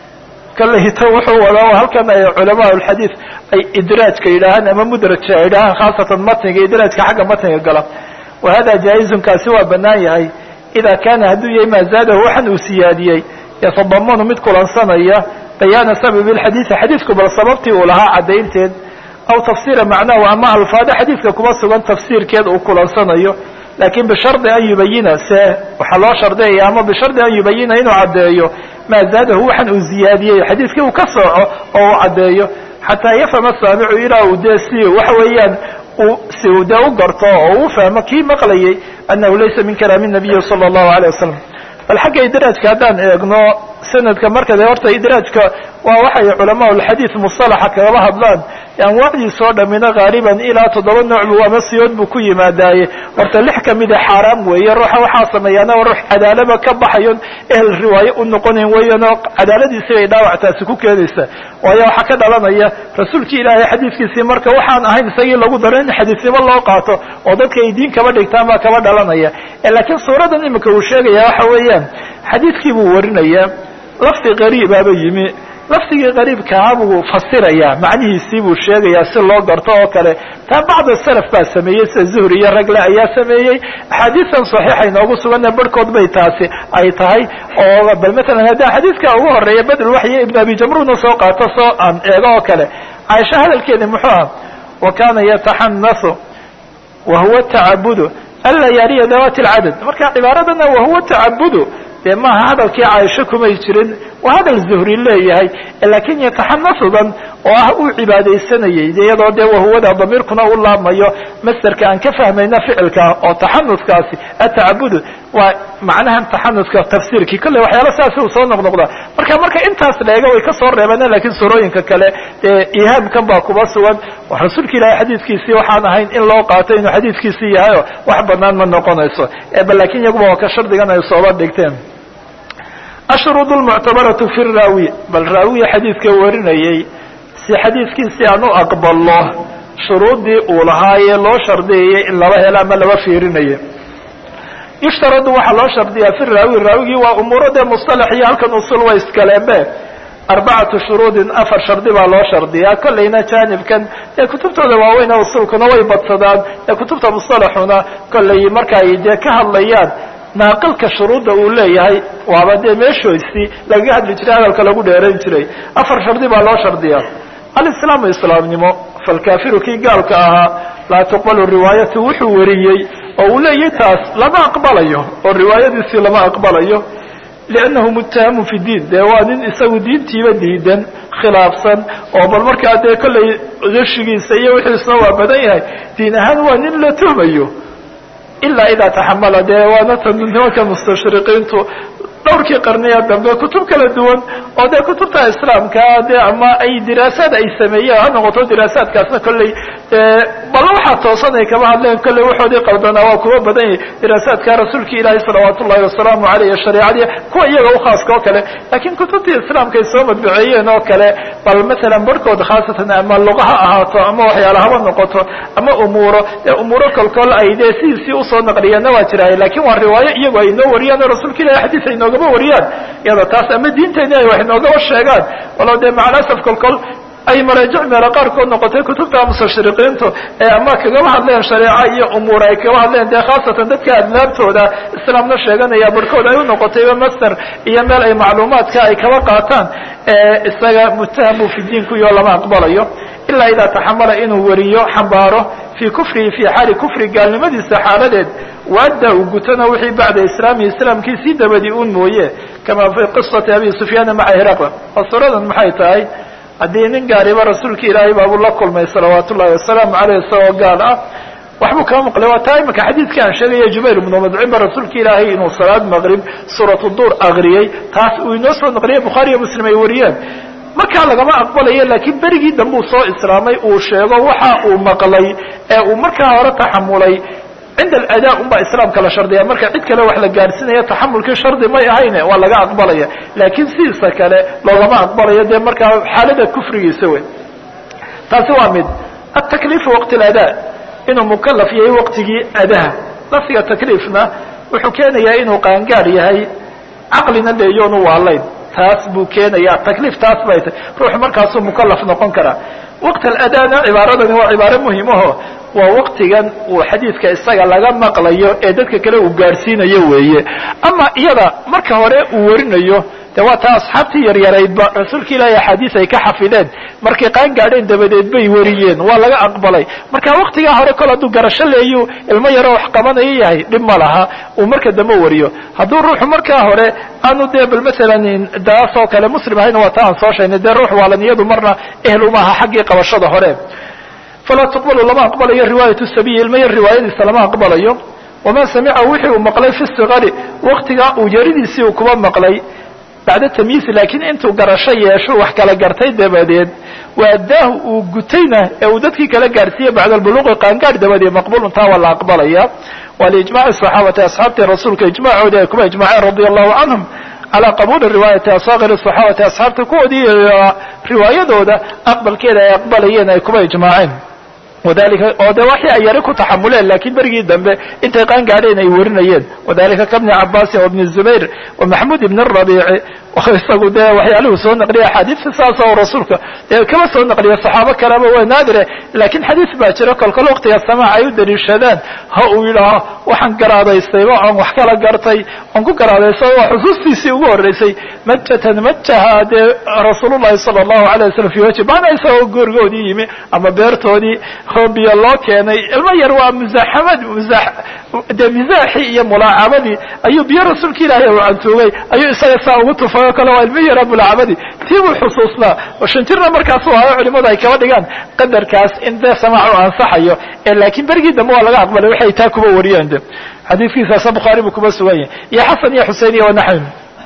kalehito wuxuu wadaa halkan ay culamaa alxadiid ay idraajka yidhaahaan ama mudraja ay yidhahaan khaasatan matniga idraajka xagga matniga gala wa hada jaa-izun kaasi waa banaan yahay ida kaana hadduu yahay maa zaadahu waxan uu siyaadiyey yatadamanu mid kulansanaya bayaana sababi lxadiidi xadiidku bal sababtii uu lahaa caddaynteed aw tafsiira macnahu ama alfaado xadiidka kuma sugan tafsiirkeed uu kulansanayo lakin bishardi an yubayina se waxaa loo shardiyaya ama bishardi an yubayina inuu caddeeyo maa zaadahu waxan uu ziyaadiyey xadiidkii uu ka sooco oo uu caddeeyo xataa yafhama saamicu ilaa uu dee si waxa weeyaan si uu dee u garto oo u fahmo kii maqlayay annahu laysa min kalaami nabiyi sala allahu alayh wasalam bal xagga idraajka haddaan eegno sanadka marka de horta idraajka waa waxay culamaa lxadiid musalaxa kagaba hadlaan anwaacdiisa oo dhamina haaliban ilaa toddoba nooc bu ama siyood buu ku yimaadaaye horta lix kamida xaaraam weeye ruuxa waxaa sameeyaana ruux cadaalaba ka baxayon ehel riwaaye u noqonayn weeyanoo cadaaladiisii bay dhaawactaasi ku keenaysa waayo waxaa ka dhalanaya rasuulkii ilaahay xadiidkiisii marka waxaan ahayn isagii lagu daro in xadiisnimo loo qaato oo dadka ay diin kaba dhigtaan baa kaba dhalanaya laakiin suuradan imika uu sheegaya waxa weeyaan xadiidkii buu warinaya lafdi qariibaaba yimi lafdigii qariibkaha buu fasirayaa macnihiisii buu sheegayaa si loo garto oo kale taa bacda salaf baa sameeyey sida zuhri iyo ragle ayaa sameeyey axaadiistan saxiixa inoogu suganna barhkood bay taasi ay tahay oo bal matalan haddii xadiidka ugu horeeya bedel waxyo ibn abi jamruna soo qaato soo aan eego oo kale caaisha hadalkeedi muxuu ah wa kana yataxanasu wa huwa tacabudu anlayaaliya dawati lcadad marka cibaaradana wahuwa tacabudu dee maaha hadalkii caaisho kumay jirin waa hadal zuhri leeyahay lakin yataxanasudan oo ah uu cibaadaysanayay iyadoo dee wahuwada damiirkuna u laabmayo masderka aan ka fahmayna ficilka oo taxanuskaasi atacabudu waa macnahan taxanuska tafsiirkii kolley waxyaala saasi uu soo noqnoqda marka marka intaas la eega way kasoo reebeen lakin surooyinka kale dee ihaamkan baa kuba sugan rasuulka ilahay xadiidkiisii waxaan ahayn in loo qaato inuu xadiidkiisii yahayo wax banaan ma noqonayso bal lakin iyaguba waa ka shardigan ay sooba dhigteen ashruud lmuctabaratu fi raawi bal raawiya xadiidka warinayay si xadiidkiisi aan u aqbalo shuruuddii uu lahaayee loo shardiyayay in laba helo ama laba fiirinayo yushtaradu waxaa loo shardiyaa fi raawi raawigii waa umuuro dee mustalax iyo halkan usul way iskaleembe arbacatu shuruudin afar shardi baa loo shardiyaa kollayna jaanibkan dee kutubtooda waaweyn usulkuna way badsadaan ee kutubta mustalaxuna kollay marka ay dee ka hadlayaan naaqilka shuruudda uu leeyahay waaba dee meeshoisii lagaga hadli jiray hadalka lagu dheerayn jiray afar shardi baa loo shardiyaa alislaamu islaamnimo falkaafiru kii gaalka ahaa laa tuqbalu riwaayatu wuxuu wariyey oo uu leeyahay taas lama aqbalayo oo riwaayadiisii lama aqbalayo liannahu muttahamu fi diin dee waa nin isagu diintiiba diidan khilaafsan oo bal markaa dee kollay gashigiisa iyo wixiisna waa badan yahay diin ahaan waa nin la tuhmayo ilaa idaa taxamala dee waana tan nimanka mustashriqiintu dhowrkii qarniya dambe kutub kala duwan oo dee kutubta islaamka dee ama ay diraasaad ay sameeyeen ha noqoto diraasaadkaasna kolley balla waxaa toosan ay kama hadleen kolley waxoodii qaldanaa waa kuwa badan yahay diraasaadka rasuulka ilaahi salawaat ullahi wasalaamu aleyh shareicadii kuwa iyaga ukhaaska oo kale lakin kutubtii islaamka ay soo madbaceeyeen oo kale bal masalan barhkood khaasatan ama luqa ha ahaato ama waxyaala haba noqoto ama umuuro dee umuuro kolkol ay dee sidiisii usoo naqliyeenna waa jiraay lakin waa riwaayo iyagu ay inoo wariyaan oo rasuulka ilahi xadiis ay noogama wariyaan iyada taas ama diinteeni ay wax inoogaba sheegaan walow dee macalasaf kolkol ay maraajic meelo qaarkood noqotay kutubta mustashriqiintu ee ama kagaba hadleen shareeca iyo umuur ay kagaba hadleen dee khaasatan dadka adlaabtooda islaamna sheeganaya barhkood ay u noqotayba master iyo meel ay macluumaadka ay kaba qaataan isaga muttahamu fi diinkuyo lama aqbalayo ilaa idaa taxamala inuu wariyo xambaaro fii kufrihi fii xaali kufri gaalnimadiisa xaaladeed waadda uu gutana wixii bacda islaamihi islaamkiisii dabadii un mooye kama fii qisati abi sufyaana maca hiraqla oo suradan maxay tahay haddii nin gaariba rasuulka ilaahay baabuu la kulmay salawaat ullahi wasalaamu caleyh isagoo gaal ah waxbuu kaa maqlay waa taa imika xadiidkii aan sheegaya jubayr ibnu madcimba rasuulka ilaahay inuu salaad maqrib suuratu duur akriyey taas uu inoo soo naqliyay bukhaari iyo muslim ay wariyeen markaa lagama aqbalayo laakiin berigii dambe uu soo islaamay uu sheego waxa uu maqlay ee uu markaa hore taxamulay cinda aladaa un baa islaamka la shardiya marka cid kale wax la gaadhsiinaya taxamulkii shardi may ahayne waa laga aqbalaya laakiin sidiisa kale loogama aqbalayo dee markaa xaalada kufrigiisa wey taasi waa mid atakliifu waqti aladaa inuu mukalaf yahay waqtigii adaha lafdiga takliifna wuxuu keenayaa inuu qaangaar yahay caqlina leeyoonu waalayn taas buu keenayaa takliif taas bay tay ruuxu markaasuu mukalaf noqon karaa waqt aladana cibaaradani waa cibaaro muhimaho waa waqtigan uu xadiidka isaga laga maqlayo ee dadka kale uu gaadhsiinayo weeye ama iyada marka hore uu warinayo de waa taa asxaabtii yaryaraydba rasuulka ilaahi axaadiis ay ka xafideen markay qaan gaadheen dabadeed bay wariyeen waa laga aqbalay marka waqtigaa hore kol hadduu garasho leeyu ilmo yaroo wax qabanayo yahay dhib ma laha uu marka dambe wariyo hadduu ruuxu markaa hore aanu dee bal masalan daas oo kale muslim ahayna waa ta aan soo sheegnay dee ruux waalan iyadu marna ehel umaaha xaggii qabashada hore falaa tuqbalu lama aqbalayo riwaayat sabiyi ilmo yar riwaayadiisa lama aqbalayo waman samica wixii uu maqlay fi sigari waqtigaa uu yaridiisii uu kuba maqlay bacda tamyiisi laakiin intuu garasho yeesho wax kala gartay dabadeed waadaahu uu gutayna ee uu dadkii kala gaadhsiiyey bacda albuluuqi qaangaadh dabadeed maqbulun taa waa la aqbalaya waa liijmaci saxaabati asxaabtii rasuulka ijmacoodii ay kuba ijmaceen radia allahu canhum calaa qabuuli riwaayati asaakir saxaabati asxaabta kuwoodii riwaayadooda aqbalkeeda ay aqbalayeen ay kuba ijmaaceen wadalika oo de waxii ay yari ku taxamuleen lakiin berigii dambe intay qaan gaadheen ay warinayeen wadalika kabni cabaasin wabni zubayr wa maxmuud ibn rabiici isagu dee waxyaaluhu soo naqliya axaadiista saas oo rasuulka dee kama soo naqliya saxaabo kaleba waa naadire lakiin xadiis baa jira kolkol waqtiga samaac ay u daliishadaan ha uu yidhaaho waxaan garaadaystayba oon wax kala gartay oon ku garaadaystay waa xusuustiisii ugu horreysay majatan majaha dee rasuulullahi sala allahu alay wasalam fi wajhi maana isagoo goorgoodii yimi ama beertoodii hoobiya loo keenay ilmo yar waa muzaxamad muza dee mizaaxii iyo mulaacabadii ayuu biyo rasuulka ilaahay u cantuugay ayuu isaga saa ugu tufay oo kale waa ilmo yara mulaacabadii tii buu xusuusnaa oo shantirna markaasu ahayo culimadu ay kaba dhigaan qadarkaas in dee samaac u ansaxayo ee laakiin berigii dambe waa laga aqbalay waxay taa kuba wariyeen de xadiidkiisaasa bukhaari buu kuba sugan yahay iyo xasan iyo xusein iyo wanaxwin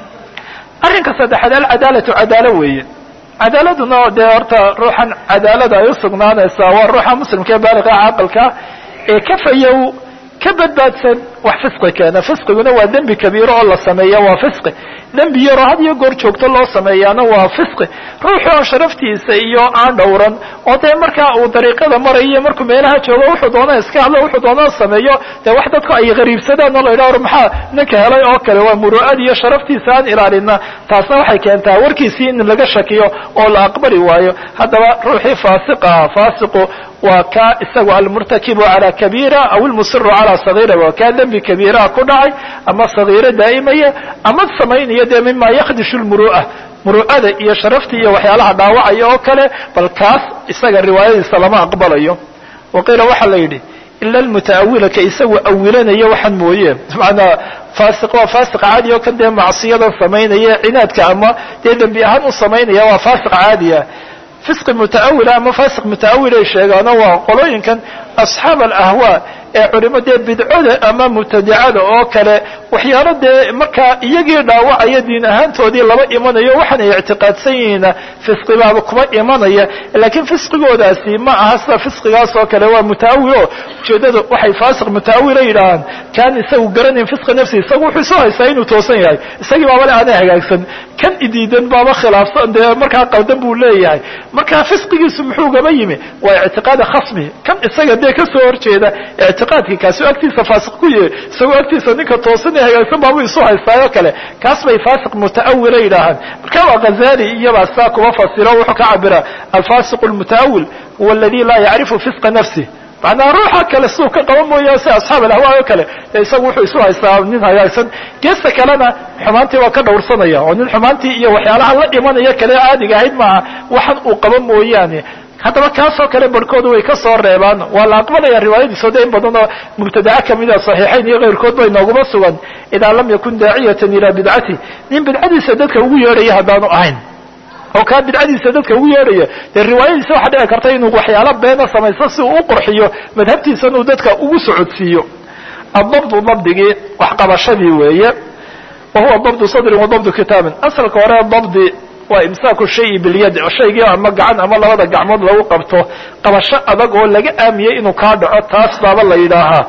arrinka saddexaad alcadaalatu cadaalo weeye cadaaladuna dee horta ruuxan cadaalada ay usugnaanaysaa waa ruuxa muslimka ee baaliqa caqalka ee kafayow ka badbaadsan wax fisqi keena fisqiguna waa dembi kabiiro oo la sameeya waa fisqi dembi yaroo had iyo goor joogto loo sameeyaana waa fisqi ruuxu aan sharaftiisa iyo aan dhowran oo dee markaa uu dariiqada marayo markuu meelaha joogo wuxuu doona iska hadlo wuxuu doona sameeyo dee wax dadku ay qariibsadaan oo la yidhaha maxaa ninka helay oo kale waa muru'ad iyo sharaftiisa aan ilaalina taasna waxay keentaa warkiisii in laga shakiyo oo la aqbali waayo haddaba ruuxii faasiqaha faasiqu waa ka isagu almurtakibu calى kabiira aw ilmusiru calى sagiira waa kaa dembi kabiiraha ku dhacay ama sagiiro daa'imaya ama samaynaya dee mima yakdishu lmuru'a muru'ada iyo sharaftii iyo waxyaalaha dhaawacaya oo kale bal kaas isaga riwaayadiisa lama aqbalayo waqiila waxaa la yidhi ila almutaawila ka isagu awilanaya waxaan mooye maanaa faasiq waa faasiq caadi oo kan dee macsiyadan samaynaya cinaadka ama dee dembi ahaan u samaynaya waa faasiq caadiya fisqi mutaawila ama faasiq mutaawil ay sheegaano waa qolooyinkan asxaab alahwaa ee culimo dee bidcoda ama mubtadicada oo kale waxyaalo dee markaa iyagii dhaawacaya diin ahaantoodii laba imanayo waxaanay ictiqaadsan yihiina fisqibaaba kuma imanaya laakiin fisqigoodaasi ma aha sida fisqigaas oo kale waa mutaawil o ujeedada waxay faasiq mutaawila yidhaahaan kaan isagu garanayn fisqa nafsi isagu wuxuu isu haystaa inuu toosan yahay isagii baabale aanay hagaagsan kan idiidan baaba khilaafsan dee markaa qaldan buu leeyahay markaa fisqigiisu muxuu gaba yimi waa ictiqaada khasmi kan isaga dee kasoo horjeeda ictiqaadkii kaasi agtiisa faasiq ku yahay isagoo agtiisa ninka toosan ee hagaagsan baabuu isu haystaayoo kale kaas bay faasiq mutaawila yidhaahaan marka waa ghazali iyabaa saa kuma fasiro wuxuu ka cabira alfasiq lmutaawil huwa aladi laa yacrifu fisqa nafsih macnaa ruuxa kale siduu ka qaban mooya si asxaab alahwaa oo kale dee isagu wuxuu isu haystaa nin hagaagsan geesta kalena xumaantii waa ka dhowrsanaya oo nin xumaantii iyo waxyaalaha la imanaya kale caadiga ahayd maaha waxan uu qaba mooyaane haddaba kaasoo kale barhkoodu way ka soo reebaan waa la aqbalaya riwaayadiiso de in badan oo mubtadaca kamida saxiixayn iyo keyrkood bay nooguma sugan idaa lam yakun daaciyatan ilaa bidcati nin bidcadiisa dadka ugu yeedhaya haddaanu ahayn oo kaa bidcadiisa dadka ugu yeedhaya dee riwaayadiisa waxaa dhici karta inuu waxyaalo beena samaysto si uu u qurxiyo madhabtiisan uu dadka ugu socodsiiyo adabdu dabdigii waxqabashadii weeye wa huwa dabdu sadrin wa dabdu kitaabin asalka hore dabdi waa imsaaku shayi bilyad shaygii ama gacan ama labada gacmood lagu qabto qabasho adag oo laga aamiyey inuu kaa dhaco taas baaba la yidhaahaa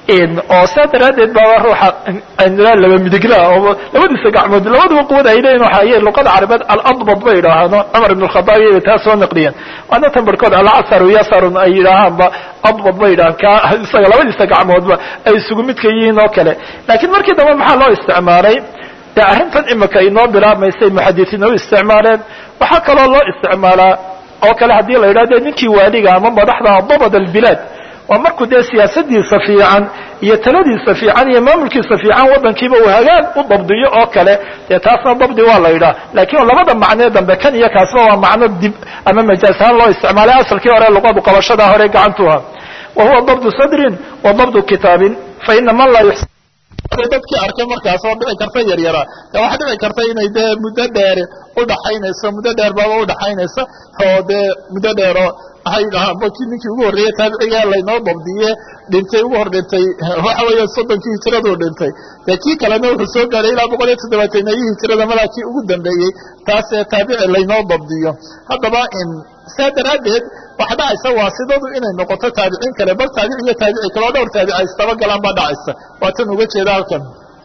oo saa daraaddeed baaba ruuxa aynila laba midiglaa oo labadiisa gacmood labadaba quwada ay leeyihin waxa ay luqada carabeed aladbad bay yidhaahaan cumar ibn alkhadaab iyay taa soo naqliyeen waana tan barhkood alcasaru yasarun ay yidhaahaanba adbad bay yidhahaan ka isaga labadiisa gacmoodba ay isugu midka yihiin oo kale laakiin markii dambe maxaa loo isticmaalay dee arrintan imika inoo bilaabmaysay muxadisiin u isticmaaleen waxaa kaloo loo isticmaalaa oo kale haddii la yidhahdo ninkii waaliga ama madaxda dabad albilaad waa markuu dee siyaasadiisa fiican iyo taladiisa fiican iyo maamulkiisa fiican waddankiiba uu hagaag u dabdiyo oo kale dee taasna dabdi waa la yidhaha laakiin labada macnee dambe kan iyo kaasba waa macno dib ama majaas ahaan loo isticmaalay asalkii hore luqadu qabashada hore gacantuha wa huwa dabdu sadrin wa dabdu kitaabin fa ina man laa yuxsin dadkii arkay markaas oo dhici karta yaryara de waxaa dhici karta inay dee muddo dheer udhaxaynayso muddo dheer baaba udhaxaynaysa oo dee muddo dheero waxay dhahaan baki ninkii ugu horreeyey taabiciga laynoo dabdiye dhintay ugu hor dhintay waxa weeye soddonkii hijiraduu dhintay dee kii kalena wuxuu soo gaaray ilaa boqol iyo toddobaatanayii hijirada malaa kii ugu dambeeyey taasee taabici laynoo dabdiyo haddaba saa daraaddeed waxa dhacaysa waasidadu inay noqoto taabiciin kale bal taabici iyo taabici kaleo dhowr taabici istaba galaan baa dhacaysa waa tan uga jeeda halkan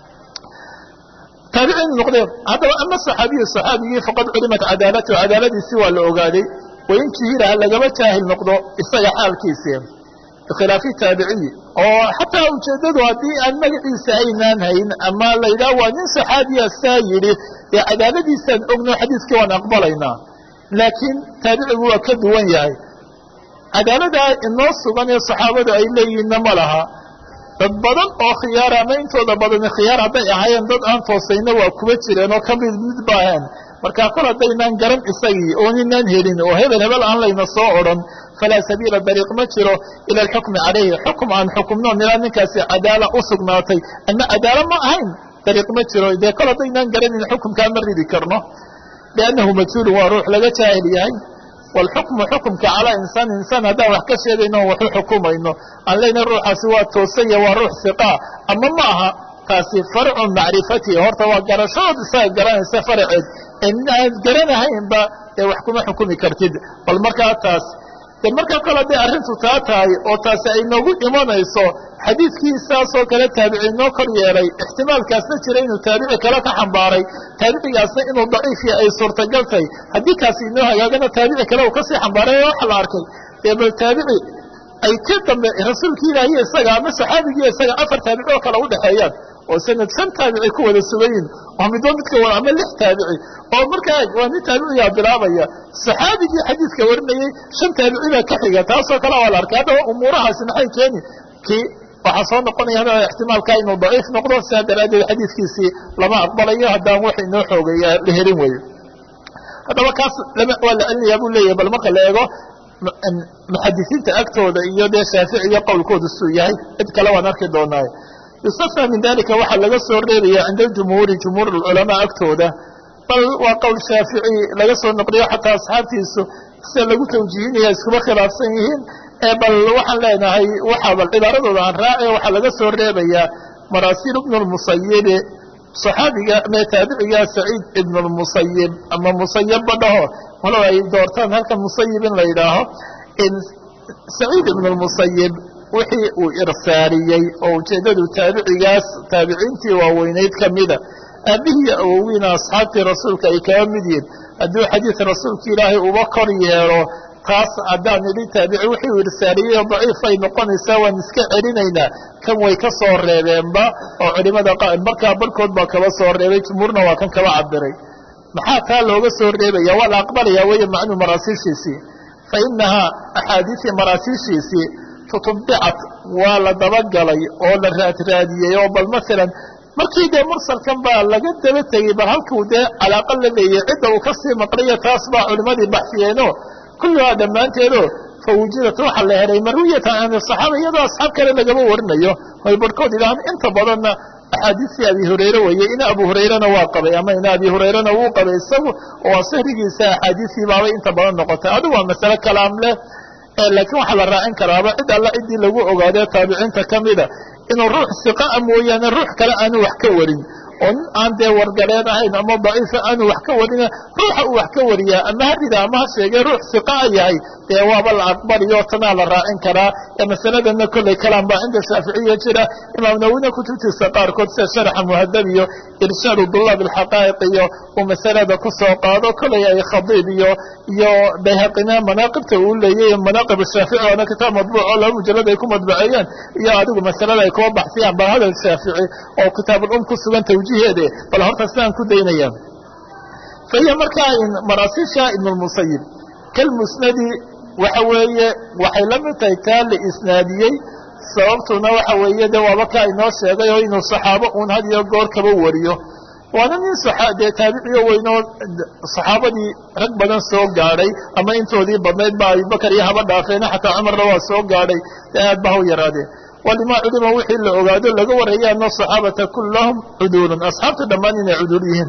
taabiciin noqdeen haddaba ama saxaabiyu saxaabigii faqad culimat cadaalatu cadaaladiisii waa la ogaaday wain juhiraha lagama jaahil noqdo isaga xaalkiisii bikhilaafi taabiciyi oo xataa ujeeddadu haddii aan magaciisa aynaan hayn ama la yidhaha waa nin saxaabiya saa yidhi dee cadaaladiisaan ogno xadiiskii waan aqbalaynaa laakiin taabicigu waa ka duwan yahay cadaaladaa inoo sugan ee saxaabadu ay leeyihiinna ma laha dad badan oo khiyaara ama intooda badani khiyaar hadday ahaayeen dad aan toosayna waa kuba jireen oo ka mid mid baaheen markaa kol haddaynaan garan isagii oo ninaan helin oo hebel hebel aan layna soo odhan falaa sabiila dariiq ma jiro ila alxukmi calayhi xukum aan xukumno nilaa ninkaasi cadaala u sugnaatay ama cadaalo ma ahayn dariiq ma jiro dee kol haddaynaan garanin xukumkaa ma ridi karno liannahu majhuulun waa ruux laga jaahil yahay waalxukmu xukumka calaa insaan insaan haddaan wax ka sheegayno o waxu xukumayno aan leyna ruuxaasi waa toosanya waa ruux hiqaa ama ma aha taasi farcu macrifatihi horta waa garashadood isaga garanaysa faraceed ee nin aan garanahaynba dee wax kuma xukumi kartid bal markaa taas de markaa kale hadday arrintu taa tahay oo taasi ay noogu imanayso xadiidkii saasoo kale taabici noo kor yeelay ixtimaalkaasna jira inuu taabici kale ka xambaaray taabicigaasna inuu daciifya ay suurtagal tahay haddii kaasi inoo hagaagana taabici kale uu kasii xambaaray waxa la arkay dee bal taabici ay ka dambe rasuulkii ilaahiy isaga ama saxaabigii isaga afar taabici oo kale udhexeeyaan oo sanad shan taabici ku wada sugayin oo midba midka wada ama lix taabici oo markaa waa nin taabiciyaa bilaabaya saxaabigii xadiidka warinayey shan taabici baa ka xiga taasoo kale waa la arkay haddaba umuurahaasi maxay keeni kii waxaa soo noqonaya hada ixtimaalka inuu daciif noqdo sidaa daraaddeed xadiidkiisii lama aqbalayo haddaan wax inoo xoogaya la helin weyo haddaba kaas waa la celinayaa buu leeyahay bal marka la eego muxadisiinta agtooda iyo dee shaaficiya qowlkooda suu yahay cid kale waan arki doonaaye yustafa min dalika waxaa laga soo reebaya cinda aljumhuuri jumhuur alculamaa agtooda bal waa qowl shaafici laga soo noqliyo xataa asxaabtiisu sida lagu tawjiihinaya iskuba khilaafsan yihiin bal waxaan leenahay waxaa bal cibaaradooda aan raace waxaa laga soo reebayaa maraasiil ibnu lmusayibi saxaabiga mee taabiciga saciid ibn lmusayib ama musayabba dhaho walow ay doortaan halkan musayib in la yidhaaho saciid ibn lmusayib wixii uu irsaaliyey oo ujeeddadu taabicigaas taabiciintii waaweynayd ka mida aabbihiiyo awowiina asxaabtii rasuulka ay kaga mid yihin hadduu xadiid rasuulka ilaahay uba kor yeelo taas haddaan idhi taabici wixii uu irsaaliyey oo daciif ay noqonaysaa waan iska celinaynaa kan way ka soo reebeenba oo culimada markaa barhkood baa kaba soo reebay jumhuurna waa kan kaba cabiray maxaa taa looga soo reebaya waa la aqbalaya weeye macnuu maraasiishiisii fa inahaa axaadiisii maraasiishiisii tutubicat waa la dabagalay oo la raadraadiyey oo bal maalan markii dee mursalkan baa laga daba tegey bal halkuu dee calaaqa la leeyay cidda uu kasii maqlayo taas baa culimadii baxsiyeeno kulluhaa dhammaanteedo fa wujidat waxa la helay marwiyatan an saxaaba iyadoo asxaab kale lagama warinayo way barhkood idhahaan inta badanna axaadiistii abi hurayre weeye ina abu hurayrena waa qabay ama ina abi hurayrena wuu qabay isagu oo sahrigiisa axaadiistii baabay inta badan noqotay adigu waa masale kalaam leh laakiin waxaa la raacin karaaba cid alla ciddii lagu ogaadee taabiciinta ka mida inuu ruux siqaa mooyaane ruux kale aanu wax ka warin oo nin aan dee wargaleen ahayn ama daciifa aanu wax ka warina ruuxa uu wax ka wariyaa ama ha rida ama ha sheegay ruux siqa a yahay dee waaba la aqbaliyo tanaa la raacin karaa ee masaladana kolley kalaan baa cinda shaaficiya jira imaam nawina kutubtiisa qaarkood sida sharaxa muhadab iyo irshaadu dulaab alxaqaa'iq iyo uu masalada ku soo qaado kolley ay khadiib iyo iyo bayhaqina manaaqibta uu leeyay manaaqib shaafici waana kitaab madbuuc oo laba mujalad ay ku madbaceeyeen iyo adigu masalada ay kuba baxsiyaan bal hadal shaafici oo kitaabulum ku sugan tawjiiheede bal horta sidaan ku daynaya fa hiya markaa maraasiisha ibnulmusayib kalmusnadi waxa weeye waxay la mid tahay taa la isnaadiyey sababtuna waxa weeye de waaba kaa inoo sheegay oo inuu saxaabo uun had iyo goor kaba wariyo waana nin dee taabiciyo weynoo saxaabadii rag badan soo gaadhay ama intoodii badnayd ba abubakar iyo haba dhaafeena xataa cumarna waa soo gaadhay dee aad ba ha u yaraadeen walimaa culima wixii la ogaado laga waraya ana asaxaabata kullahum cuduulun asxaabta dhammaan inay cuduul yihiin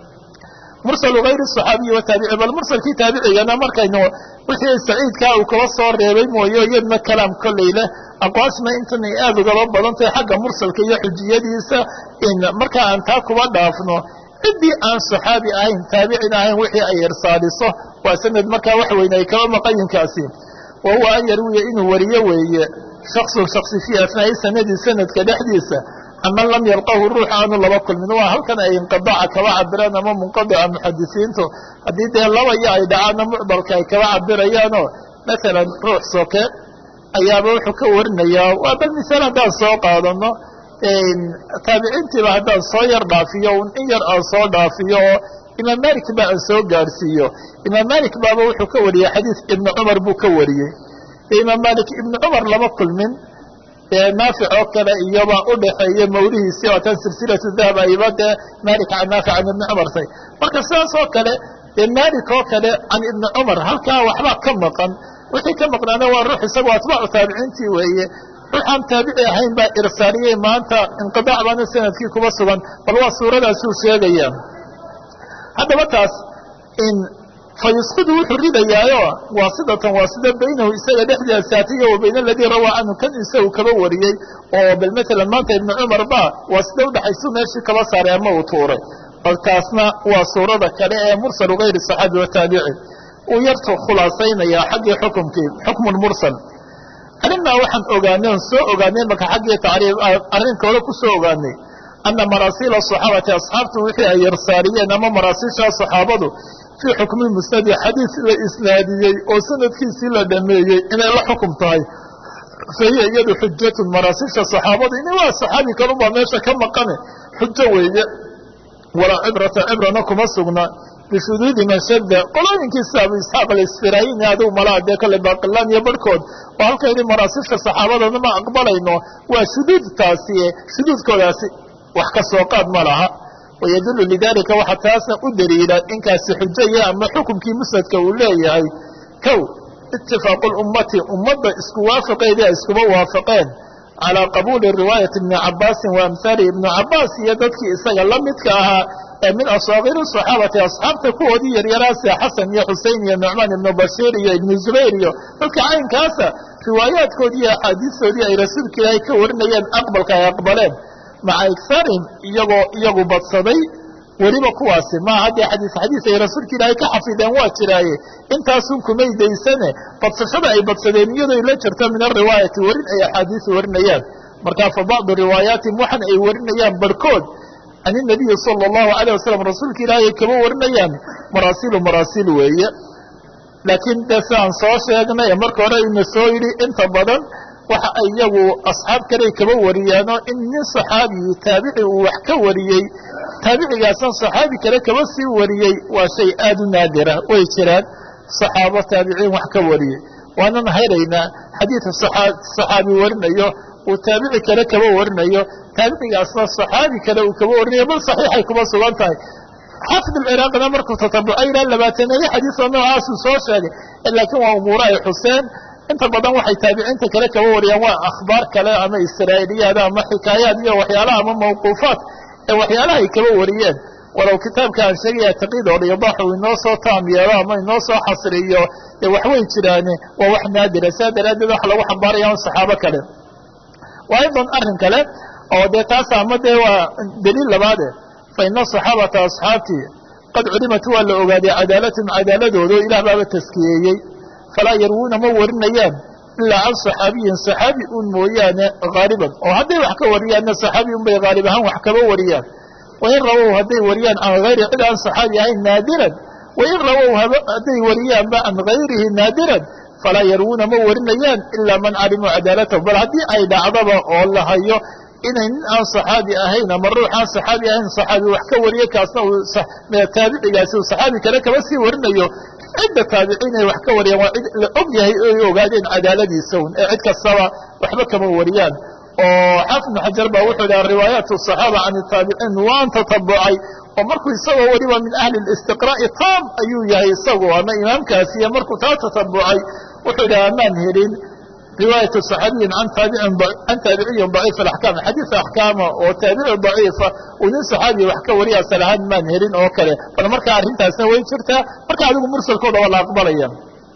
mursalu hayri saxaabiyi wataabici bal mursalkii taabicigana markaynu wixii saciidkaa uu kaba soo reebay mooye iyadna kalaam kolley leh aqwaashna intan ay aada ugaba badan tahay xagga mursalka iyo xujiyadiisa in markaa aan taa kuba dhaafno ciddii aan saxaabi ahayn taabicin ahayn wixii ay irsaaliso waa sanad markaa wax weyne ay kaba maqayinkaasi wa huwa an yarwiya inuu wariyo weeye shaksun shaksi fii asnaa'i sanadi sanadka dhexdiisa aman lam yalqahu ruux aanu laba kulmin waa halkan ay inqidaca kaba cabiraan ama munqadica muxadisiintu haddii dee labaya ay dhacaanna mucdalka ay kaba cabirayaanoo maalan ruux soke ayaaba wuxuu ka warinayaa waa bal misaal haddaan soo qaadano taabiciintiiba haddaan soo yar dhaafiyo un in yar aan soo dhaafiyo oo imaam malik ba aan soo gaadhsiiyo imaam malik baaba wuxuu ka wariyey xadiis ibnu cumar buu ka wariyey imaam malik ibnu cumar lama kulmin naafic oo kale iyoba u dhaxeeya mawlihiisii oo tan silsilatu dahab ayba dee malik can naafic can ibni cumar tay marka sidaas oo kale dee malik oo kale can ibni cumar halkaa waxbaa ka maqan wixii ka maqnaana waa ruux isagu atbaacu taabiciintii weeye ruuxaan taabici ahayn baa irsaariyey maanta inqidaac baana sanadkii kuba sugan bal waa suuradaasuu sheegaya haddaba taas in fayusqidu wuxuu ridayaayo waasidatan waa sida baynahu isaga dhexdeeda saatiya wa bayna aladii rawaa canhu kan isagu kaba wariyey oo bal matalan maanta ibnu cumar ba waa sida udhaxaysu meeshii kaba saaray ama uu tuuray bal taasna waa suurada kale ee mursalu gayri saxaabi wataabici uu yartu khulaasaynayaa xaggii xukumkii xukmun mursal arrintaa waxaan ogaanay on soo ogaanay marka xaggii tacriif arrinka hore ku soo ogaanay ana maraasiila saxaabati asxaabtu wixii ay yarsaariyeen ama maraasiishaa saxaabadu fii xukmi musnadi xadiis la isnaadiyey oo sanadkiisii la dhameeyey inay la xukum tahay fa hiya iyadu xujatun maraasiisha saxaabadu ini waa saxaabi kalunbaa meesha ka maqane xujo weeye walaa cibrata cibrana kuma sugna bishuduudi man shadda qolooyinkiisa abu isxaaq alisfirayini adigu malaa dee kale baaqilaan iyo barhkood oo halka yidhi maraasiisha saxaabadana ma aqbalayno waa shuduudtaasi shuduudkoodaasi wax ka soo qaad ma laha wayadulu lidalika waxaa taasna u daliila inkaasi xujaya ama xukumkii musnadka uu leeyahay kow itifaaqu lummati ummadda isku waafaqeedii ay iskuba waafaqeen calaa qabuuli riwaayati ibni cabaasin wa amhaalihi ibnu cabaas iyo dadkii isaga la midka ahaa ee min asaagiiri saxaabati asxaabta kuwoodii yaryaraase xasan iyo xusein iyo nucmaan ibnu bashiir iyo ibnu zubayr iyo dadka caynkaasa riwaayaadkoodii iyo axaadiistoodii ay rasuulka ilaahay ka warinayeen aqbalka ay aqbaleen maca igsaarihim iyagoo iyagu badsaday weliba kuwaasi maa haddee xadiis xadiis ay rasuulka ilaahay ka xafideen waa jiraaye intaasun kumay daysane badsashada ay badsadeen iyadoo la jirto min ariwaayati warin ay axaadiis warinayaan markaa fa bacdu riwaayaatihim waxan ay warinayaan barhkood can inabiyi sala allahu alayh wasalam rasuulka ilaahay ay kaba warinayaan maraasilu maraasiil weeye laakiin dee sidaan soo sheegnay ee marka hore ina soo yidhi inta badan waxa ay iyagu asxaab kale kaba wariyaanoo in nin saxaabiyi taabici uu wax ka wariyey taabicigaasna saxaabi kale kaba sii wariyey waa shay aad u naadira way jiraan saxaabo taabiciin wax ka wariyey waanan hayraynaa xadiidka saxaabi warinayo uu taabici kale kaba warinayo taabicigaasna saxaabi kale uu kaba warinayo bal saxiixay kuma sugan tahay xaafid alciraaqina markuu tatabucay ilaa labaataneeyo xadiisoo noocaasuu soo sheegay laakiin waa umuuro ay xuseen inta badan waxay taabiciinta kale kaba wariyaan waa akhbaar kale ama israa'iliyaad ama xikaayaad iyo waxyaalaha ama mawquufaat ee waxyaalaha ay kaba wariyeen walow kitaabka aan sheegaya taqiid oo liidaax uu inoo soo taam yeelo ama inoo soo xasriyo dee waxway jiraane waa wax naadira saa daraaddeed waxa lagu xambaaraya un saxaabo kale waa aydan arrin kale oo dee taas ama dee waa daliil labaade fa ina saxaabata asxaabtii qad culimat waa la ogaaday cadaalatum cadaaladooda oo ilaah baaba taskiyeeyey falaa yarwuuna ma warinayaan ilaa can saxaabiyin saxaabi un mooyaane haaliban oo hadday wax ka wariyaanna saxaabi un bay haalib ahaan wax kaba wariyaan wain rawow hadday wariyaan can hayri cid aan saxaabi ahayn naadiran wain rawow hadday wariyaanba can hayrihi naadiran falaa yarwuuna ma warinayaan ilaa man calimuu cadaalatahu bal haddii ay dhacdaba oo la hayo inay nin aan saxaabi ahayn ama ruux aan saxaabi ahayn saxaabi wax ka wariyo kaasna uu taabicigaasi uu saxaabi kale kaba sii warinayo cidda taabiciin ay wax ka wariyaan waa cid la og yahay oy ogaadeen cadaaladiisa un ee cid kastaba waxba kama wariyaan oo xaafid ibnu xajar baa wuxuu dhaha riwaayaat asaxaaba can taabiciin waan tatabucay oo markuu isagoo weliba min ahli listiqraa'i taam ayuu yahay isagu ama imaamkaasiiyo markuu taa tatabucay wuxuu dhaha maan helin riwaayat صaxaabiyin can taabiciyin ضaciif اaxkaam xadiis axkaama oo taabici ضaciifa uu nin صaxaabiya wax ka wariya asal ahaan maan helin oo kale bal markaa arrintaasna way jirtaa marka adigu mursalkooda waa la aqbalaya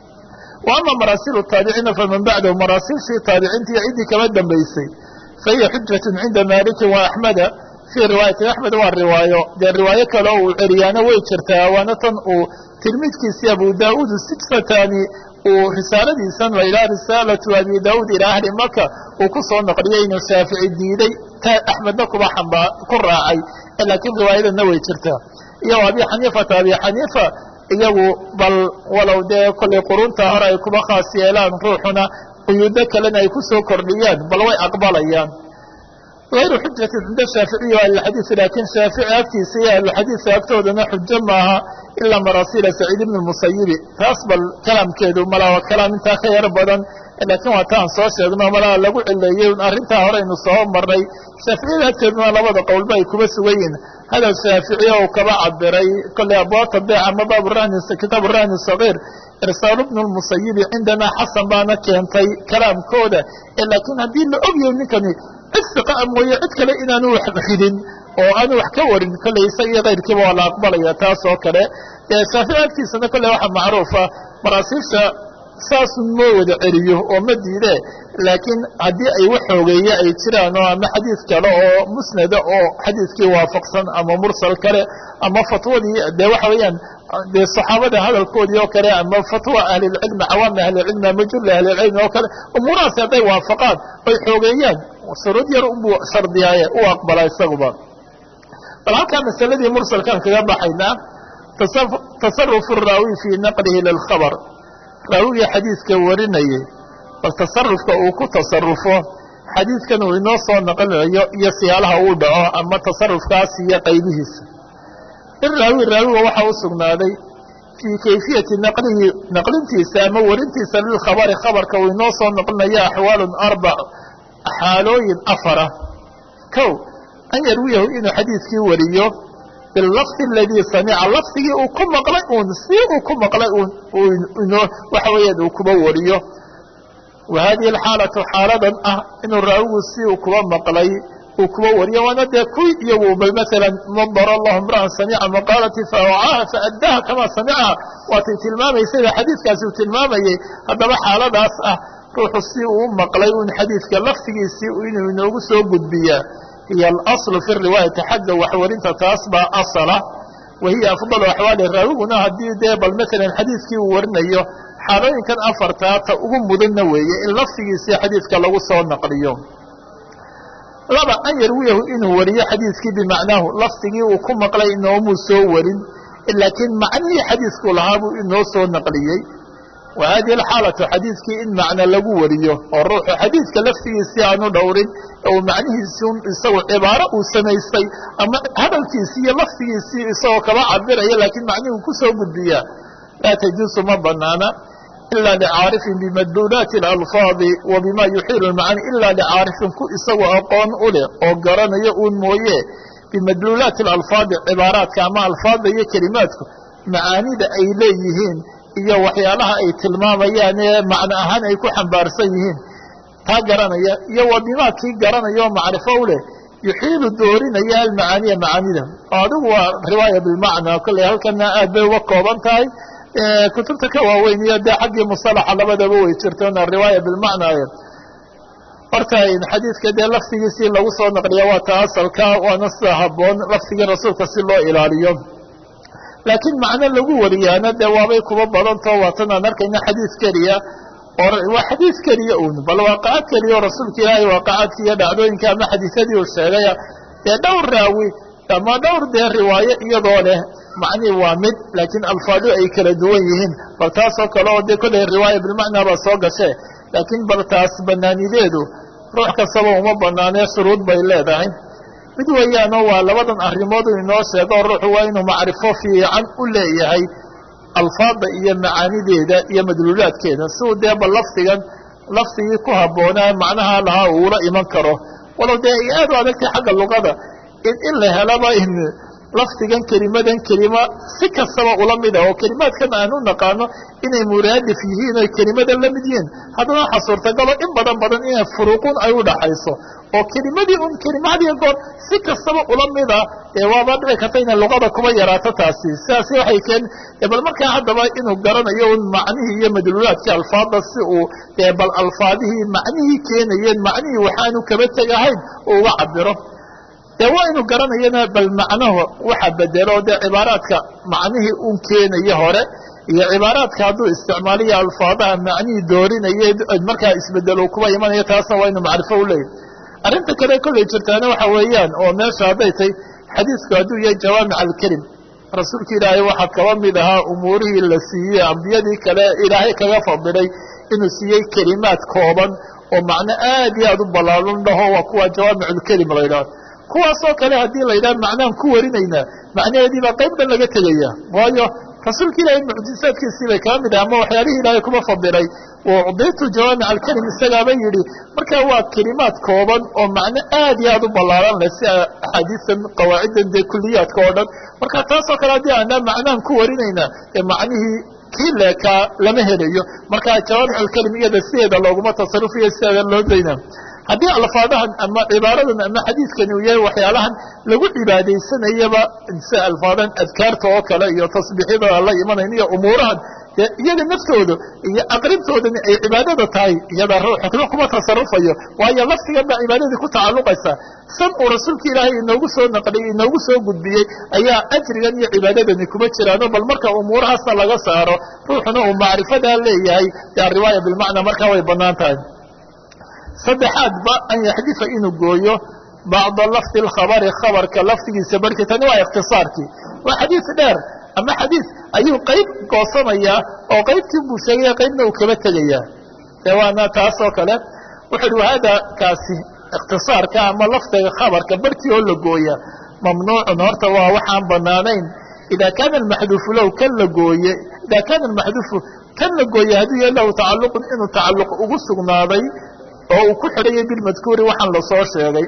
wa ama maraasilu taabiciina faman bacdahu maraasilshii taabiciinta iyo ciddii kama dambaysay fahiya xujat cinda maliki wa axmeda fii riwaayati axmed waa riwaayo dee riwaayo kale oo uu celiyaana way jirtaa waana tan uu tilmiidkiisii abu daauud sijfatani uu risaaladiisan la yidhaha risaalatu abi daauud ilaa ahli maka uu ku soo naqliyey inuu shaafici diiday axmedna kuba xamba ku raacay laakiin riwaayadana way jirtaa iyo abi xaniifata abi xaniifa iyagu bal walow dee kollay qurunta hore ay kuba khaas yeelaan ruuxuna quyuudo kalena ay ku soo kordhiyaan bal way aqbalayaan غayru xujati cinda shaaficiyi wa ahlixadiisi laakiin shaafici agtiisa iyo ahluxadiisa agtoodana xujo maaha ilaa maraasiila saciid ibn musayibi taas bal kalaamkeedu malaa waa kalaam intaa ka yar badan laakiin waa taan soo sheegno malaa lagu cileeyey arrintaa horeynu soo marnay shaaficiyada agteeduna labada qowlba ay kuba sugan yihin hadal shaaficiya uu kaba cabiray kolley abwaabta beec ama kitaabu rahni sagiir irsaalu bnu lmusayibi cindanaa xasan baana keentay kalaamkooda laakiin haddii la ogyahay ninkani cid siqa a mooye cid kale inaanu wax ridin oo aanu wax ka warin kolley isaga iyo kayrkiiba waa la aqbalaya taas oo kale shaafici agtiisana kolley waxaa macruufa maraasiisha saasun moo wada celiyo oo ma diide laakiin haddii ay wax xoogeeye ay jiraan oo ama xadiid kale oo musnada oo xadiidkii waafaqsan ama mursal kale ama fatwadii dee waxa weeyaan dee saxaabada hadalkoodii oo kale ama fatwa ahlilcilmi cawaami ahlilcilmi ama julli ahlilcilmi oo kale umuurahaasi hadday waafaqaan oy xoogeeyaan shuruud yar unbuu shardiyaaye u aqbala isaguba bal halkaa masaladii mursalkaan kaga baxaynaa tasarufu raawi fii naqlihi lilkhabar raawigii xadiidka warinayay bal tasarufka uu ku tasarufo xadiidkan uu inoo soo naqlinayo iyo siyaalaha uu dhaco ama tasarufkaas iyo qaybihiisa in raawi raawiga waxaa u sugnaaday fii kayfiyati naqlihi naqlintiisa ama warintiisa lilkhabari khabarka uu inoo soo naqlinayo axwaalun arbac xaalooyin afara kow an yarwiyahu inuu xadiidkii wariyo bilafdi aladii samica lafdigii uu ku maqlay uun si uu ku maqlay uun waxa weeyaan uu kuba wariyo wa hadihi alxaalatu xaaladan ah inuu raawigu si uu kuba maqlay uu kuba wariyo waana dee kuwii iyagu bal maalan nadara allahu imra'an samica maqaalati faawcaaha faaddaha kamaa samicaha waatay tilmaamaysayba xadiidkaasi uu tilmaamayay haddaba xaaladaas ah ruuxu si uu u maqlay un xadiidka laftigiisii inuu inoogu soo gudbiyaa hiy alaslu fi riwaayati xagga waxwarinta taas baa asala wa hiya afdalu axwaali raawiguna haddii dee bal maalan xadiidkii uu warinayo xaalooyinkan afartaa ta ugu mudanna weeye in laftigiisii xadiidka lagu soo naqliyo laba an yarwiyahu inuu wariyo xadiidkii bimacnaahu lafdigii uu ku maqlay inoomuu soo warin laakiin macnihii xadiidku lahaa buu inoo soo naqliyey wa hadihi alxaalatu xadiidkii in macno lagu wariyo oo ruuxu xadiidka laftigiisii aanu dhowrin uu macnihiisii isagu cibaaro uu samaystay ama hadalkiisii iyo laftigiisii isagoo kaba cabiraya laakiin macnihuu ku soo gudbiyaa laa tajuusu ma banaana ila licaarifin bimadluulaati alalfaadi wa bima yuxiilu lmacani ila licaarifin ku isagu aqoon u leh oo garanayo uun mooye bimadluulaati alalfaadi cibaaraadka ama alfaadda iyo kelimaadku macaanida ay leeyihiin iyo waxyaalaha ay tilmaamayaan ee macno ahaan ay ku xambaarsan yihiin taa garanaya iyo wa bimaa kii garanaya oo macrifo u leh yuxiilu doorinaya almacaaniya macaanida oo adigu waa riwaaya bilmacna kolley halkana aad bay uga kooban tahay kutubta ka waaweyn iyo dee xaggii musalaxa labadaba way jirtoona riwaaya bilmacna horta xadiidka dee lafdigiisii lagu soo naqliya waa ta asalka waana sida haboon lafdigii rasuulka si loo ilaaliyo laakiin macno lagu wariyaana dee waabay kuba badantao waatan aan arkayna xadiid keliya oo waa xadiid keliya un bal waaqacad keliya oo rasuulka ilaahay waaqacadki iyo dhacdooyinka ama xadiisadii uu sheegaya dee dhowr raawi ama dhowr dee riwaayo iyadoo leh macnii waa mid laakiin alfaadu ay kala duwan yihiin bal taasoo kale oo dee kolley riwaaya bilmacnaa baa soo gashe laakiin bal taas banaanideedu ruux kastaba uma banaanee shuruud bay leedahay mid weeyaanoo waa labadan arrimood uu inoo sheego ruuxu waa inuu macrifo fiican u leeyahay alfaada iyo macaanideeda iyo madluulaadkeeda si uu dee bal lafdigan lafdigii ku habboonaa macnaha lahaa uula iman karo walow dee ay aad u adagtay xagga luqada in in la helaba in lafdigan kelimadan kelima si kastaba ula mida oo kelimaadkan aan u naqaano inay muraadif yihiin oy kelimadan la mid yihiin haddana waxaa suurtagalo in badan badan inay furuuqun ay u dhaxayso oo kelimadii un kelimadiya goor si kastaba ula mida ee waaba dhici karta inay luqada kuba yaraato taasi sidaasi waxay keen bal markaa haddaba inuu garanayo un macnihii iyo madluulaadkii alfaada si uu bal alfaadihii macnihii keenayeen macnihii waxaanu kaba tegahayn uu uga cabiro dee waa inu garanayana bal macnahu waxa bedelo dee cibaaraadka macnihii un keenaya hore iyo cibaaraadka hadduu isticmaaliyo alfaadaha macnihii doorinaya markaa isbedelo kuba imanaya taasna waa inu macrifo u leeyahy arrinta kale kollay jirtaana waxa weeyaan oo meesha hadday tay xadiidku hadduu yahay jawaamic alkelim rasuulka ilaahay waxaa kaba mid ahaa umuurihii la siiyey ambiyadii kale ilaahay kaga fadilay inuu siiyey kelimaad kooban oo macno aad iyo aad u ballaalan dhaho waa kuwa jawaamic lkelim la yidhaho kuwaasoo kale haddii la yidhaha macnaan ku warinaynaa macnaheedii baa qayb dhan laga tegaya waayo rasuulka ilaahay mucjizaadkiisii bay kaba mid ah ama waxyaalihii ilaahay kuma fadilay ucditu jawaamic alkelim isagaaba yidhi marka waa kelimaad kooban oo macno aad iyo aad u ballaaran leh si axaadiistan qawaaciddan dee kuliyaadka oo dhan marka taasoo kale haddii aanaa macnaan ku warinaynaa ee macnihii kii leekaa lama helayo marka jawaamic alkelim iyada sideeda looguma tasarufiyo sideeda loo dayna haddii alfaadahan ama cibaaradan ama xadiidkani uu yahay waxyaalahan lagu cibaadaysanayaba sida alfaadan adkaarta oo kale iyo tasbiixyada la imanayn iyo umuurahan iyaga naftooda iyo aqrintoodani ay cibaadada tahay iyada ruuxna kuma tasarufayo waayo laftigan baa cibaadadii ku tacalluqaysa san uu rasuulka ilaahay inoogu soo naqliyey inoogu soo gudbiyey ayaa ajrigan iyo cibaadadani kuma jiraano bal marka umuurahaasna laga saaro ruuxuna uu macrifadaa leeyahay dee ariwaaya bilmacnaa markaa way bannaan tahay saddexaadba an yaxdifa inuu gooyo bacda lafdi lkhabari khabarka lafdigiisa barhkii tani waa ikhtisaarkii waa xadiid dheer ama xadiid ayuu qayb goosanayaa oo qaybtii buu sheegaya qaybna uu kaba tegayaa de waana taasoo kale wuxu uhi wahada kaasi ikhtisaarka ama lafdiga khabarka barhkii oo la gooya mamnuucun horta waa waxaan banaanayn ida kaana almaxduufu low kan la gooye ida kaana almaxduufu kan la gooye hadduu yahay lahu tacalluqun inuu tacalluq ugu sugnaaday oo uu ku xidhayay bilmadkuuri waxaan lasoo sheegay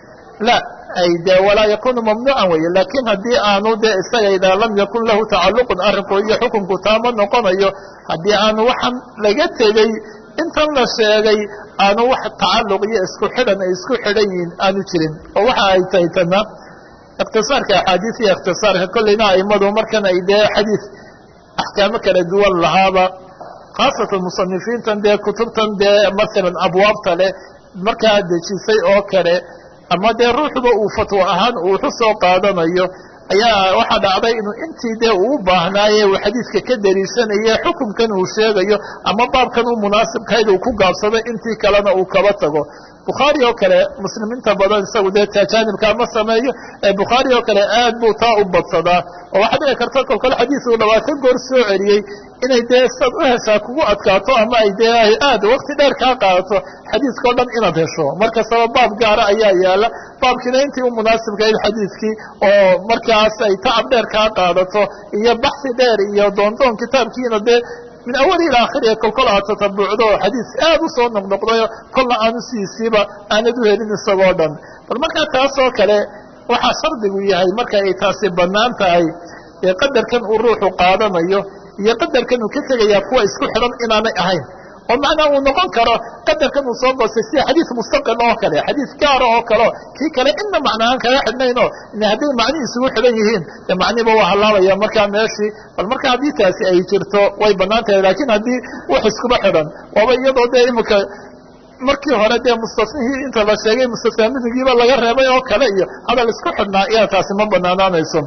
la ay de walaa yakunu mamnuucan weeye laakiin haddii aanu de isaga idaa lam yakun lahu tacalluqun arrinku iyo xukunku taama noqonayo haddii aanu waxaan laga tegey intan la sheegay aanu wax tacalluq iyo isku xidhan ay isku xidhan yihiin aanu jirin oo waxa ay tahay tana ikhtisaarka axaadiis iyo ikhtisaarka kolleyna aimadu markan ay dee xadiis axkaamo kala duwan lahaaba khaasatan musanifiintan dee kutubtan dee masalan abwaabta leh markaa dejisay oo kale ama dee ruuxba uu fatwo ahaan uu waxu soo qaadanayo ayaa waxaa dhacday inuu intii dee uu u baahnaaye uu xadiidka ka dariishanaye xukunkan uu sheegayo ama baabkan u munaasibkahayd uu ku gaabsaday intii kalena uu kaba tago bukhaari oo kale muslimiinta badan isagu dee tajaanibkaa ma sameeyo ee bukhaari oo kale aad buu taa u badsadaa oo waxaa dhici karta kolkole xadiis uu labaatan goor soo celiyey inay dee saad u heshaa kugu adkaato ama ay dee ay aad wakti dheer kaa qaadato xadiiska o dhan inaad hesho markastaba baab gaara ayaa yaala baabkiina intii u munaasibkahayd xadiiskii oo markaas ay tacab dheer kaa qaadato iyo baxsi dheer iyo doondoon kitaabkiina dee min awali ila akhiriya kolkol aad tatabuucdo xadiis aad u soo noqnoqdayo kolna aanu siisiiba aanad u helin isagoo dhan bal markaa taasoo kale waxaa shardigu yahay marka ay taasi bannaan tahay ee qadarkan uu ruuxu qaadanayo iyo qadarkan uu ka tegayaa kuwa isku xidhan inaanay ahayn oo macnaa uu noqon karo qadarkan uu soo goostay sida xadiis mustaqil oo kale xadiis gaara oo kaleo kii kale inna macnaahaan kaga xidhnaynoo hadday macnihi isugu xidhan yihiin de macnihiba waa hallaabaya markaa meeshii bal marka haddii taasi ay jirto way bannaan tahay laakiin haddii wax iskuba xidhan waaba iyadoo dee imika markii hore dee mustafnihii inta la sheegay mustafaminigiiba laga reebay oo kale iyo hadal isku xidhnaa iyaa taasi ma banaanaanayso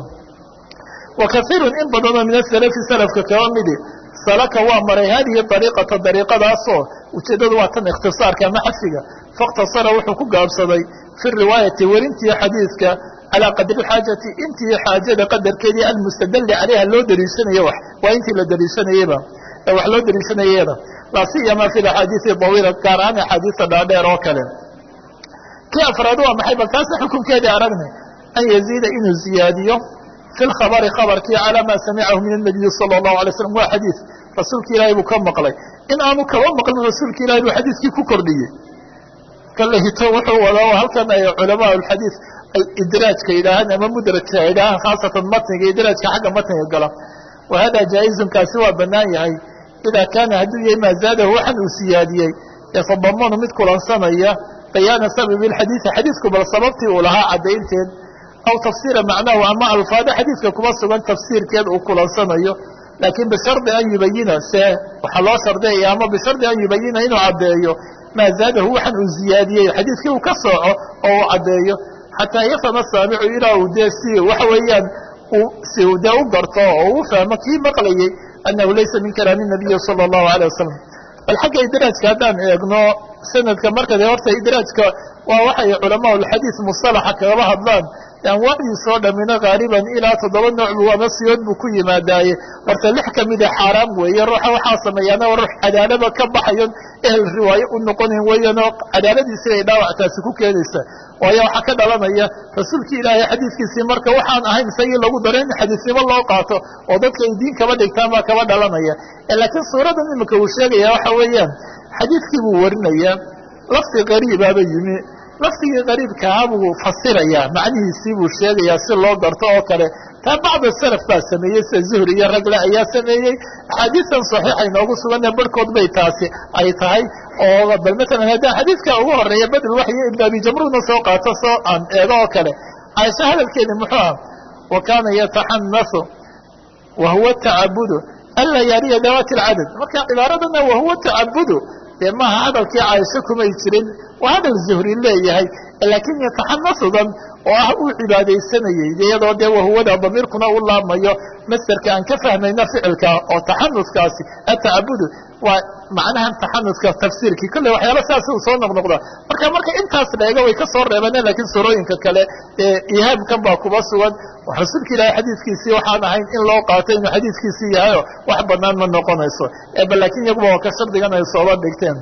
wa kaiiru in badanoo min asalafi salafka kaba midi salaka waa maray hadihi dariiqata dariiqadaasoo ujeeddadu waa tan ikhtisaarka ama xadfiga faاkhtasara wuxuu ku gaabsaday fi riwaayati werintii xadiidka calىa qadri xaajati intii xaajada qadarkeedii almustadali calayha loo daliishanaya wax waa intii la daliishanayeba wax loo daliishanayada laa siyama fi axaadiisi dawiila gaar ahaan axaadiista dhaadheer oo kale kii afraad waa maxay bal taasa xukunkeedii aragnay an yaziida inuu ziyaadiyo fi lkhabari khabarkii calaa maa samicahu min الnabiyi salى الlahu alay slam waa xadiid rasuulka ilaahay buu ka maqlay in aanu kaba maqlin rasuulka ilahay buu xadiidkii ku kordhiyey kale hito wuxuu wadaa halkan ay culamaa اxadiid ay idraajka yidhaahaan ama mudrajka yidhaahaan khaasatan matniga idraajka xagga matniga gala wa hada jaa-izun kaasi waa banaan yahay idaa kaana hadduu yahay maa zaadahu waxan uu siyaadiyey yatadamanu mid kulansanaya bayaana sababi اxadiidi xadiidku bal sababtii uu lahaa caddaynteed aw tafsiira macnahu ama alfaado xadiidka kuma sugan tafsiirkeed uu kulansanayo laakiin bishardi an yubayina se waxaa loo shardiyaya ama bishardi an yubayina inuu caddeeyo maa zaadahu waxan uu ziyaadiyey xadiidkii uu ka sooco oo uu caddeeyo xataa yafhama saamicu ilaa uu dee si waxa weeyaan si uu dee u garto oo u fahmo kii maqlayey annahu laysa min kalaami nabiyi sala allahu alayh wasalam bal xagga idraajka haddaan eegno sanadka marka de horta idraajka waa waxay culamaa lxadiid musalaxa kagaba hadlaan anwaacdiisoo dhammina haaliban ilaa toddoba nooc buu ama siyood buu ku yimaadaaye horta lix ka mida xaaraam weeye ruuxa waxaa sameeyaana ruux cadaalaba ka baxayon ehel riwaayo u noqonayn weeyanoo cadaaladiisi ay dhaawactaasi ku keenaysa waayo waxaa ka dhalanaya rasuulkii ilaahay xadiidkiisii marka waxaan ahayn isagii lagu daro in xadiisnimo loo qaato oo dadka ay diin kaba dhigtaan baa kaba dhalanaya laakiin suuradan imika uu sheegaya waxa weeyaan xadiidkii buu warinayaa lafdi qariibaaba yimi lafdigii qariibkahaa buu fasirayaa macnihiisii buu sheegayaa si loo garto oo kale taa bacda salaf baa sameeyey sida zuhri iyo ragle ayaa sameeyey axaadiistan saxiixa inoogu suganee barhkood bay taasi ay tahay oo bal matalan haddaan xadiidka ugu horeeya badl waxyo ibn abi jamruudna soo qaato soo aan eego oo kale caaisha hadalkeedi muxuu ah wa kaana yataxanasu wa huwa tacabudu anlaa yaariya dawaati alcadad marka cibaaradana wahuwa tacabudu dee maaha hadalkii caaisho kumay jirin waa hadal zuhri leeyahay laakiin yataxanasudan oo ah uu cibaadaysanayey iyadoo dee wahuwada damiirkuna u laabmayo masderka aan ka fahmayna ficilka oo taxanuskaasi atacabudu waa macnahan taxanuska tafsiirkii kolley waxyaala sidaas uu soo noqnoqda marka marka intaas leega way ka soo reebeen laakiin surooyinka kale ee ihaamkan baa kuba sugan rasuulka ilaahay xadiidkiisii waxaan ahayn in loo qaato inuu xadiidkiisii yahayo wax banaan ma noqonayso bal laakiin iyaguba waa ka shardigan ay sooba dhigteen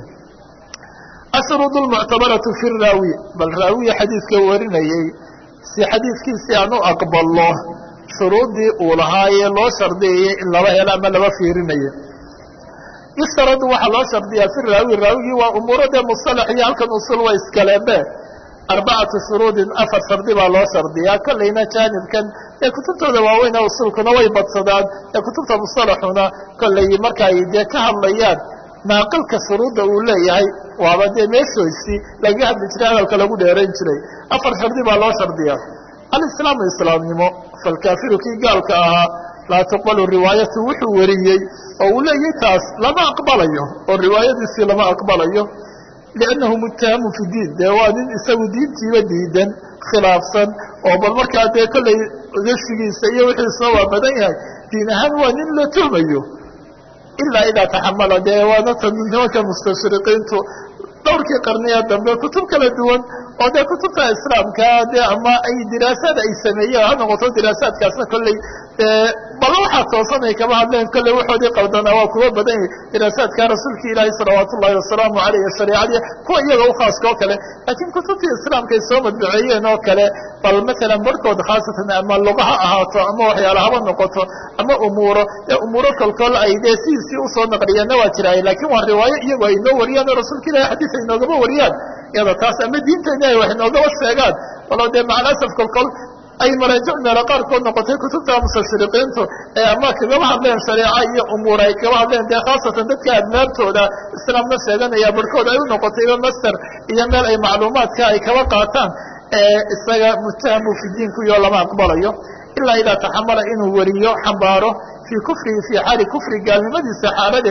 asruud lmuctabaratu fi raawi bal raawiya xadiidka warinayey si xadiidkiisii aan u aqballo shuruuddii uu lahaayee loo shardiyayay in laba helo ama laba fiirinayo yustaradu waxaa loo shardiyaa fi raawi raawigii waa umuuro dee musalax iyo halkan usul wa iskaleebe arbacatu shuruudin afar shardi baa loo shardiyaa kollayna jaanibkan ee kutubtooda waaweyn ee usulkuna way badsadaan ee kutubta musalaxuna kollay marka ay dee ka hadlayaan naaqilka shuruudda uu leeyahay waaba dee meeshoysii lagaga hadli jiray hadalka lagu dheerayn jiray afar shardi baa loo shardiyaa alislaamu islaamnimo falkaafiru kii gaalka ahaa laa tuqbalu riwaayatu wuxuu wariyey oo uu leeyahay taas lama aqbalayo oo riwaayadiisii lama aqbalayo liannahu muttahamu fi diin dee waa nin isagu diintiiba diidan khilaafsan oo bal markaa dee kollay gashigiisa iyo wixiisuna waa badan yahay diin ahaan waa nin la tuhmayo ilaa idaa taxamala dee waana tan nimanka mustashriqiintu dhowrkii qarniya dambe kutub kala duwan oo dee kutubta islaamka dee ama ay diraasaad ay sameeyeen ha noqoto diraasaadkaasna kolley bal waxaa toosan ay kama hadleen kolley waxoodii qaldanaa waa kuwa badan yahay diraasaadka rasuulka ilaahi salawaat ullahi wasalaamu aleyh shareicadii kuwa iyaga u khaaska oo kale laakiin kutubtii islaamka ay soo madbuceeyeen oo kale bal matalan barhkood khaasatan ama luga ha ahaato ama waxyaala haba noqoto ama umuuro ee umuuro kolkol ay dee sidiisii usoo naqliyeenna waa jiraay laakiin waa riwaayo iyagu ay noo wariyaan oo rasuulka ilahi xadiis ay noogama wariyaan iyada taas ama diinteena ay wax noogaba sheegaan walow dee macalasaf kolkol ay maraajic meelo qaarkood noqotay kutubta mustashriqiintu ee ama kagaba hadleen shareeca iyo umuur ay kagaba hadleen dee khaasatan dadka admaabtooda islaamna sheeganaya barhkood ay u noqotayba master iyo meel ay macluumaadka ay kaba qaataan ee isaga muttahamu fi diinkuyo lama aqbalayo ilaa idaa taxamala inuu wariyo xambaaro fii kufrihi fii xaali kufri gaalnimadiisa xaaladeed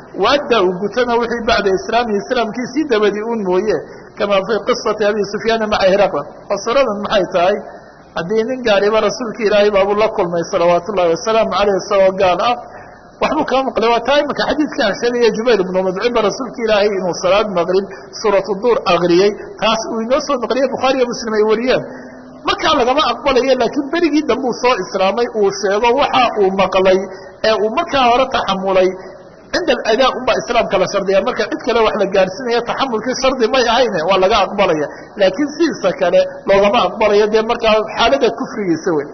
waaddaa uu gutona wixii bacda islaamihi islaamkiisii dabadii un mooye kamaa fii qisati abi sufyaana maca hiraqla oo suradan maxay tahay haddii nin gaariba rasuulka ilaahay baabuu la kulmay salawaatu ullahi wasalaamu caleyh isagoo gaal ah waxbuu kaa maqlay waa taa imika xadiidka aan sheegaya jubayr ibnu mudcimba rasuulka ilaahay inuu salaad maqrib suuratu duur akriyey taas uu inoo soo naqliyey bukhaariyo muslim ay wariyeen markaa lagama aqbalayo laakiin berigii dambuu soo islaamay uu sheego waxa uu maqlay ee uu markaa hore taxamulay cinda aladaa unbaa islaamka la shardiya marka cid kale wax la gaarsiinaya taxamulkii shardi may ahayne waa laga aqbalaya laakiin sidiisa kale loogama aqbalayo dee markaa xaalada kufrigiisa wey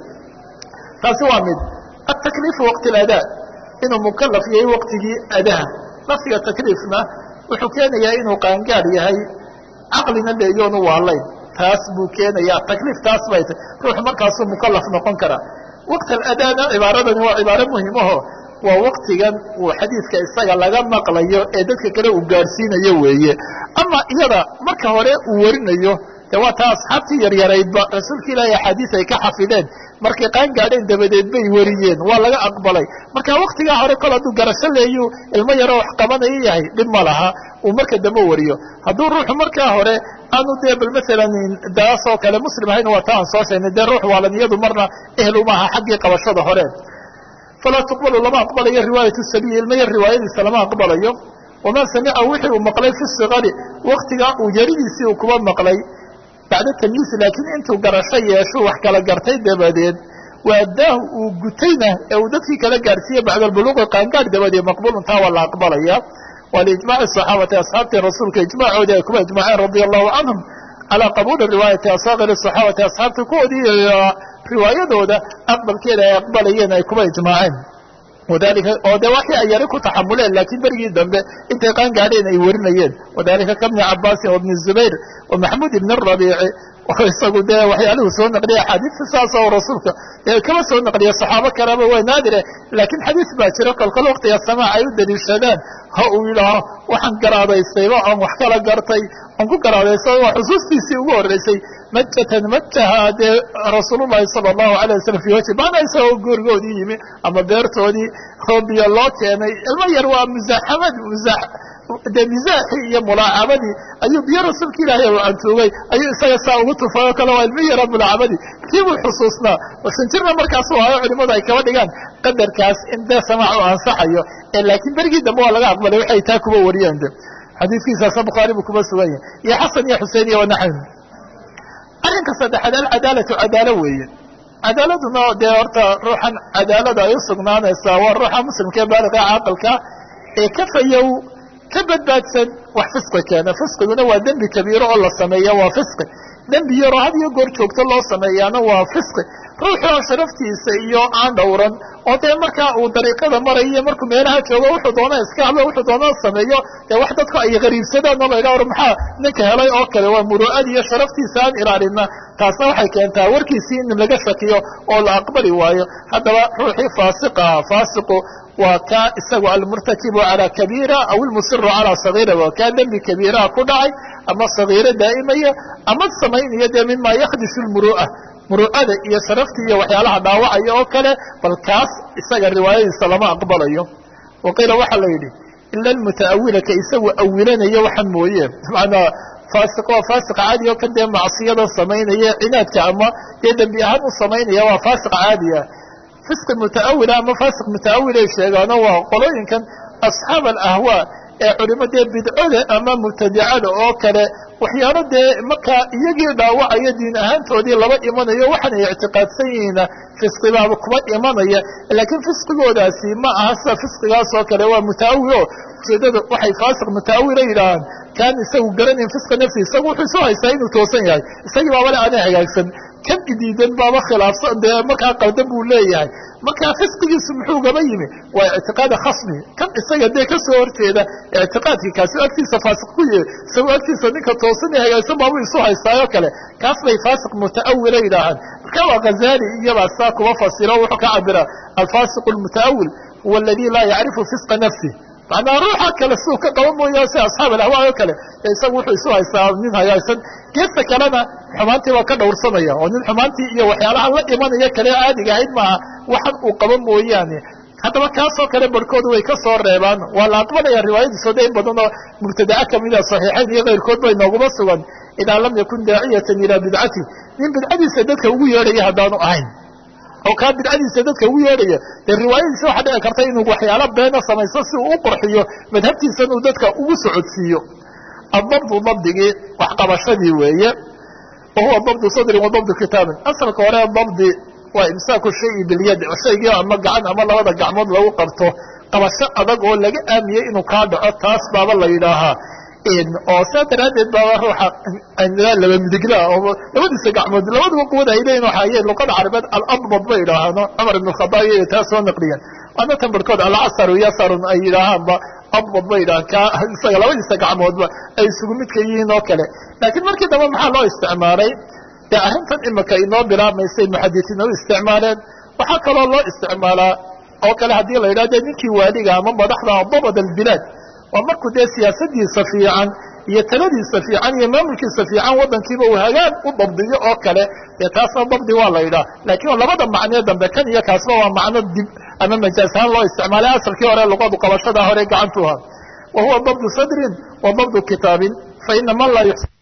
taasi waa mid atakliifu waqti aladaa inuu mukalaf yahay waqtigii adaha lafdiga takliifna wuxuu keenayaa inuu qaangaar yahay caqlina leeyoonu waalayn taas buu keenaya takliif taas bay tay ruux markaasuu mukalaf noqon karaa waqt aladaana cibaaradani waa cibaaro muhimaho waa waktigan uu xadiidka isaga laga maqlayo ee dadka kale uu gaadhsiinayo weeye ama iyada marka hore uu warinayo de waa taa asxaabtii yaryaraydba rasuulka ilaahay axaadiis ay ka xafideen markay qaan gaadheen dabadeed bay wariyeen waa laga aqbalay marka waktigaa hore kol hadduu garasho leeyu ilmo yaroo wax qabanayo yahay dhib ma laha uu marka dambe wariyo hadduu ruuxu markaa hore aanu dee bal maalan daas oo kale muslim ahayn waa ta aan soo sheegnay dee ruux waalan iyadu marna ehel umaaha xaggii qabashada hore falaa tuqbalu lama aqbalayo riwaayat sabiyi ilmo yar riwaayadiisa lama aqbalayo wamaa samica wixii uu maqlay fi sikari waktigaa uu yaridiisii uu kuba maqlay bacda tamyiis laakiin intuu garasho yeesho wax kala gartay dabadeed waadaahu uu gutayna ee uu dadkii kala gaarsiiye bacda albuluuqi qaangaar dabadeed maqbuulun taa waa la aqbalaya waa liijmaaci saxaabati asxaabtii rasuulka ijmaacoodii ay kuba ijmaaceen radia allahu canhum calaa qabuuli riwaayati asaakiri saxaabati asxaabta kuwoodii riwaayadooda aqbalkeeda ay aqbalayeen ay kuba ijmaaceen wadalika oo de waxii ay yari ku taxamuleen laakiin berigii dambe intay qaan gaadheen ay warinayeen wadalika kabni cabaasin wabni zubayr wa maxamuud ibn rabiici isagu dee waxyaaluhu soo naqliya axaadiista saas oo rasuulka kama soo naqliya saxaabo kaleba waa naadire laakiin xadiis baa jiro kolkol waktiga samaac ay u daliishadaan ha uu yidhaaho waxaan garaadaystayba oon wax kala gartay oon ku garaadaystay waa xusuustiisii ugu horreysay majatan majaha dee rasuulullahi sala allahu alayh wasalam fi wajhi maana isagoo goorigoodii yimi ama beertoodii roobiya loo keenay ilmo yar waa musaaxamad musa dee misaaxii iyo mulaacabadii ayuu biyo rasuulka ilaahay u cantuugay ayuu isaga saa ugu tufay oo kale waa ilmo yara mulaacabadii kii buu xusuusnaa sanjirna markaasu hayo culimadu ay kaba dhigaan qadarkaas in dee samaac u ansaxayo ee laakiin berigii dambe waa laga aqbalay waxay taa kuba wariyeen de xadiiskiisaasa bukhaari buu kuba sugan yahay iyo xasan iyo xusein iyo wanaxwi arrinka saddexaad alcadaalatu cadaalo weeye cadaaladuna dee horta ruuxan cadaalada ay u sugnaanaysaa waa ruuxa muslimka ee baaliqa caaqilka ee ka fayow ka badbaadsan wax fisqi keena fisqiguna waa dembi kabiiro oo la sameeya waa fisqi dembi yaroo had iyo goor joogto loo sameeyaana waa fisqi ruuxoo sharaftiisa iyo aan dhowran oo dee markaa uu dariiqada marayo markuu meelaha joogo wuxuu doona iska hadlo wuxuu doona sameeyo dee wax dadku ay qariibsadaan oo laydha or maxaa ninka helay oo kale waa muru'ad iyo sharaftiisa aan ilaalina taasna waxay keentaa warkiisii in laga shakiyo oo la aqbali waayo haddaba ruuxii faasiqa faasiqu waa kaa isagu almurtakibu calaa kabiira aw ilmusiru calaa sagiira waa kaa dembi kabiiraha ku dhacay ama sagiiro daa'imaya ama samaynaya dee mima yakdishu lmuru'a muru'ada iyo sharaftii iyo waxyaalaha dhaawacaya oo kale bal kaas isaga riwaayadiisa lama aqbalayo wa qiila waxaa la yidhi ila almutaawila ka isagu awilanaya waxan mooye manaa faasiq waa faasiq caadi oo kan dee macsiyada samaynaya cinaadka ama dee dembi ahaan u samaynaya waa faasiq caadi ah fisqi mutaawila ama faasiq mutaawilay sheegaano waa qolooyinkan asxaab alahwaa ee culimo dee bidcada ama mubtadicada oo kale waxyaalo dee markaa iyagii dhaawacaya diin ahaantoodii laba imanayo waxaan ay ictiqaadsan yihiina fisqibaaba kuma imanaya laakiin fisqigoodaasi ma aha sida fisqigaas oo kale waa mutaawilo ujeedada waxay faasiq mutaawila yidhaahaan kaan isagu garanayn fisqa nafsi isagu wuxuu soo haystaa inuu toosan yahay isagii baabale aanay hagaagsan kan idiidan baaba khilaafsan dee markaa qaldan buu leeyahay markaa fisqigiisu muxuu gaba yimi waa ictiqaada khasmi kan isaga dee ka soo horjeeda ictiqaadkii kaasi agtiisa faasiq ku yahay isagoo agtiisa ninka toosan ee hagaagsan baabu isu haystaayo kale kaas bay faasiq mutaawila yidhaahaan marka waa ghazali iyabaa saa kuba fasiro wuxuu ka cabiraa alfaasiq almutaawil huwa aladi laa yacrifu fisqa nafsi macnaa ruuxa kale siduu ka qaban mooya si asxaab alahwaa oo kale isagu wuxuu isu haystaa nin hagaagsan geesta kalena xumaantii waa ka dhowrsanaya oo nin xumaantii iyo waxyaalaha la imanaya kale caadiga ahayd maaha waxan uu qaban mooyaane haddaba kaasoo kale barhkoodu way ka soo reebaan waa la aqbalaya riwaayadiiso de in badan oo mubtadaca kamida saxiixayn iyo keyrkood bay nooguma sugan idaa lam yakun daaciyatan ilaa bidcati nin bidcadiisa dadka ugu yeedhaya haddaanu ahayn oo kaa bidcadiisa dadka ugu yeedhaya dee riwaayadiisa waxaa dhici karta inuu waxyaalo beena samaysto si uu u qurxiyo madhabtiisan uu dadka ugu socodsiiyo adabdu dabdigii waxqabashadii weeye wa huwa dabdu sadrin wa dabdu kitaabin asalka hore dabdi waa imsaaku shayi bilyad shaygii ama gacan ama labada gacmood lagu qabto qabasho adag oo laga aamiyey inuu kaa dhaco taas baaba la yidhaahaa oo saa daraaddeed baaba ruuxa laba midigla oo labadiisa gacmood labaduba quwada ay leeyihin waxa ay luqada carabeed aladbad bay yidhaahaano cumar ibn khadaab iyo taa soo naqliyeen waana tan barhkood alcasaru yasarun ay yidhaahaanba adbad bay yidhahaan ka isaga labadiisa gacmoodba ay isugu midka yihiin oo kale laakiin markii dambe maxaa loo isticmaalay dee arrintan imika inoo bilaabmaysay muxadisiin u isticmaaleen waxaa kaloo loo isticmaalaa oo kale haddii la yidhah de ninkii waaliga ama madaxda dabad albilaad waa markuu dee siyaasadiisa fiican iyo taladiisa fiican iyo maamulkiisa fiican waddankiiba uu hagaan u dabdiyo oo kale dee taasna dabdi waa la yidhaha laakiin labada macnee dambe kan iyo kaasba waa macno dib ama majaas ahaan loo isticmaalay asalkii hore luqadu qabashada hore gacantu ahaa wa huwa dabdu sadrin wa dabdu kitaabin fa ina man laa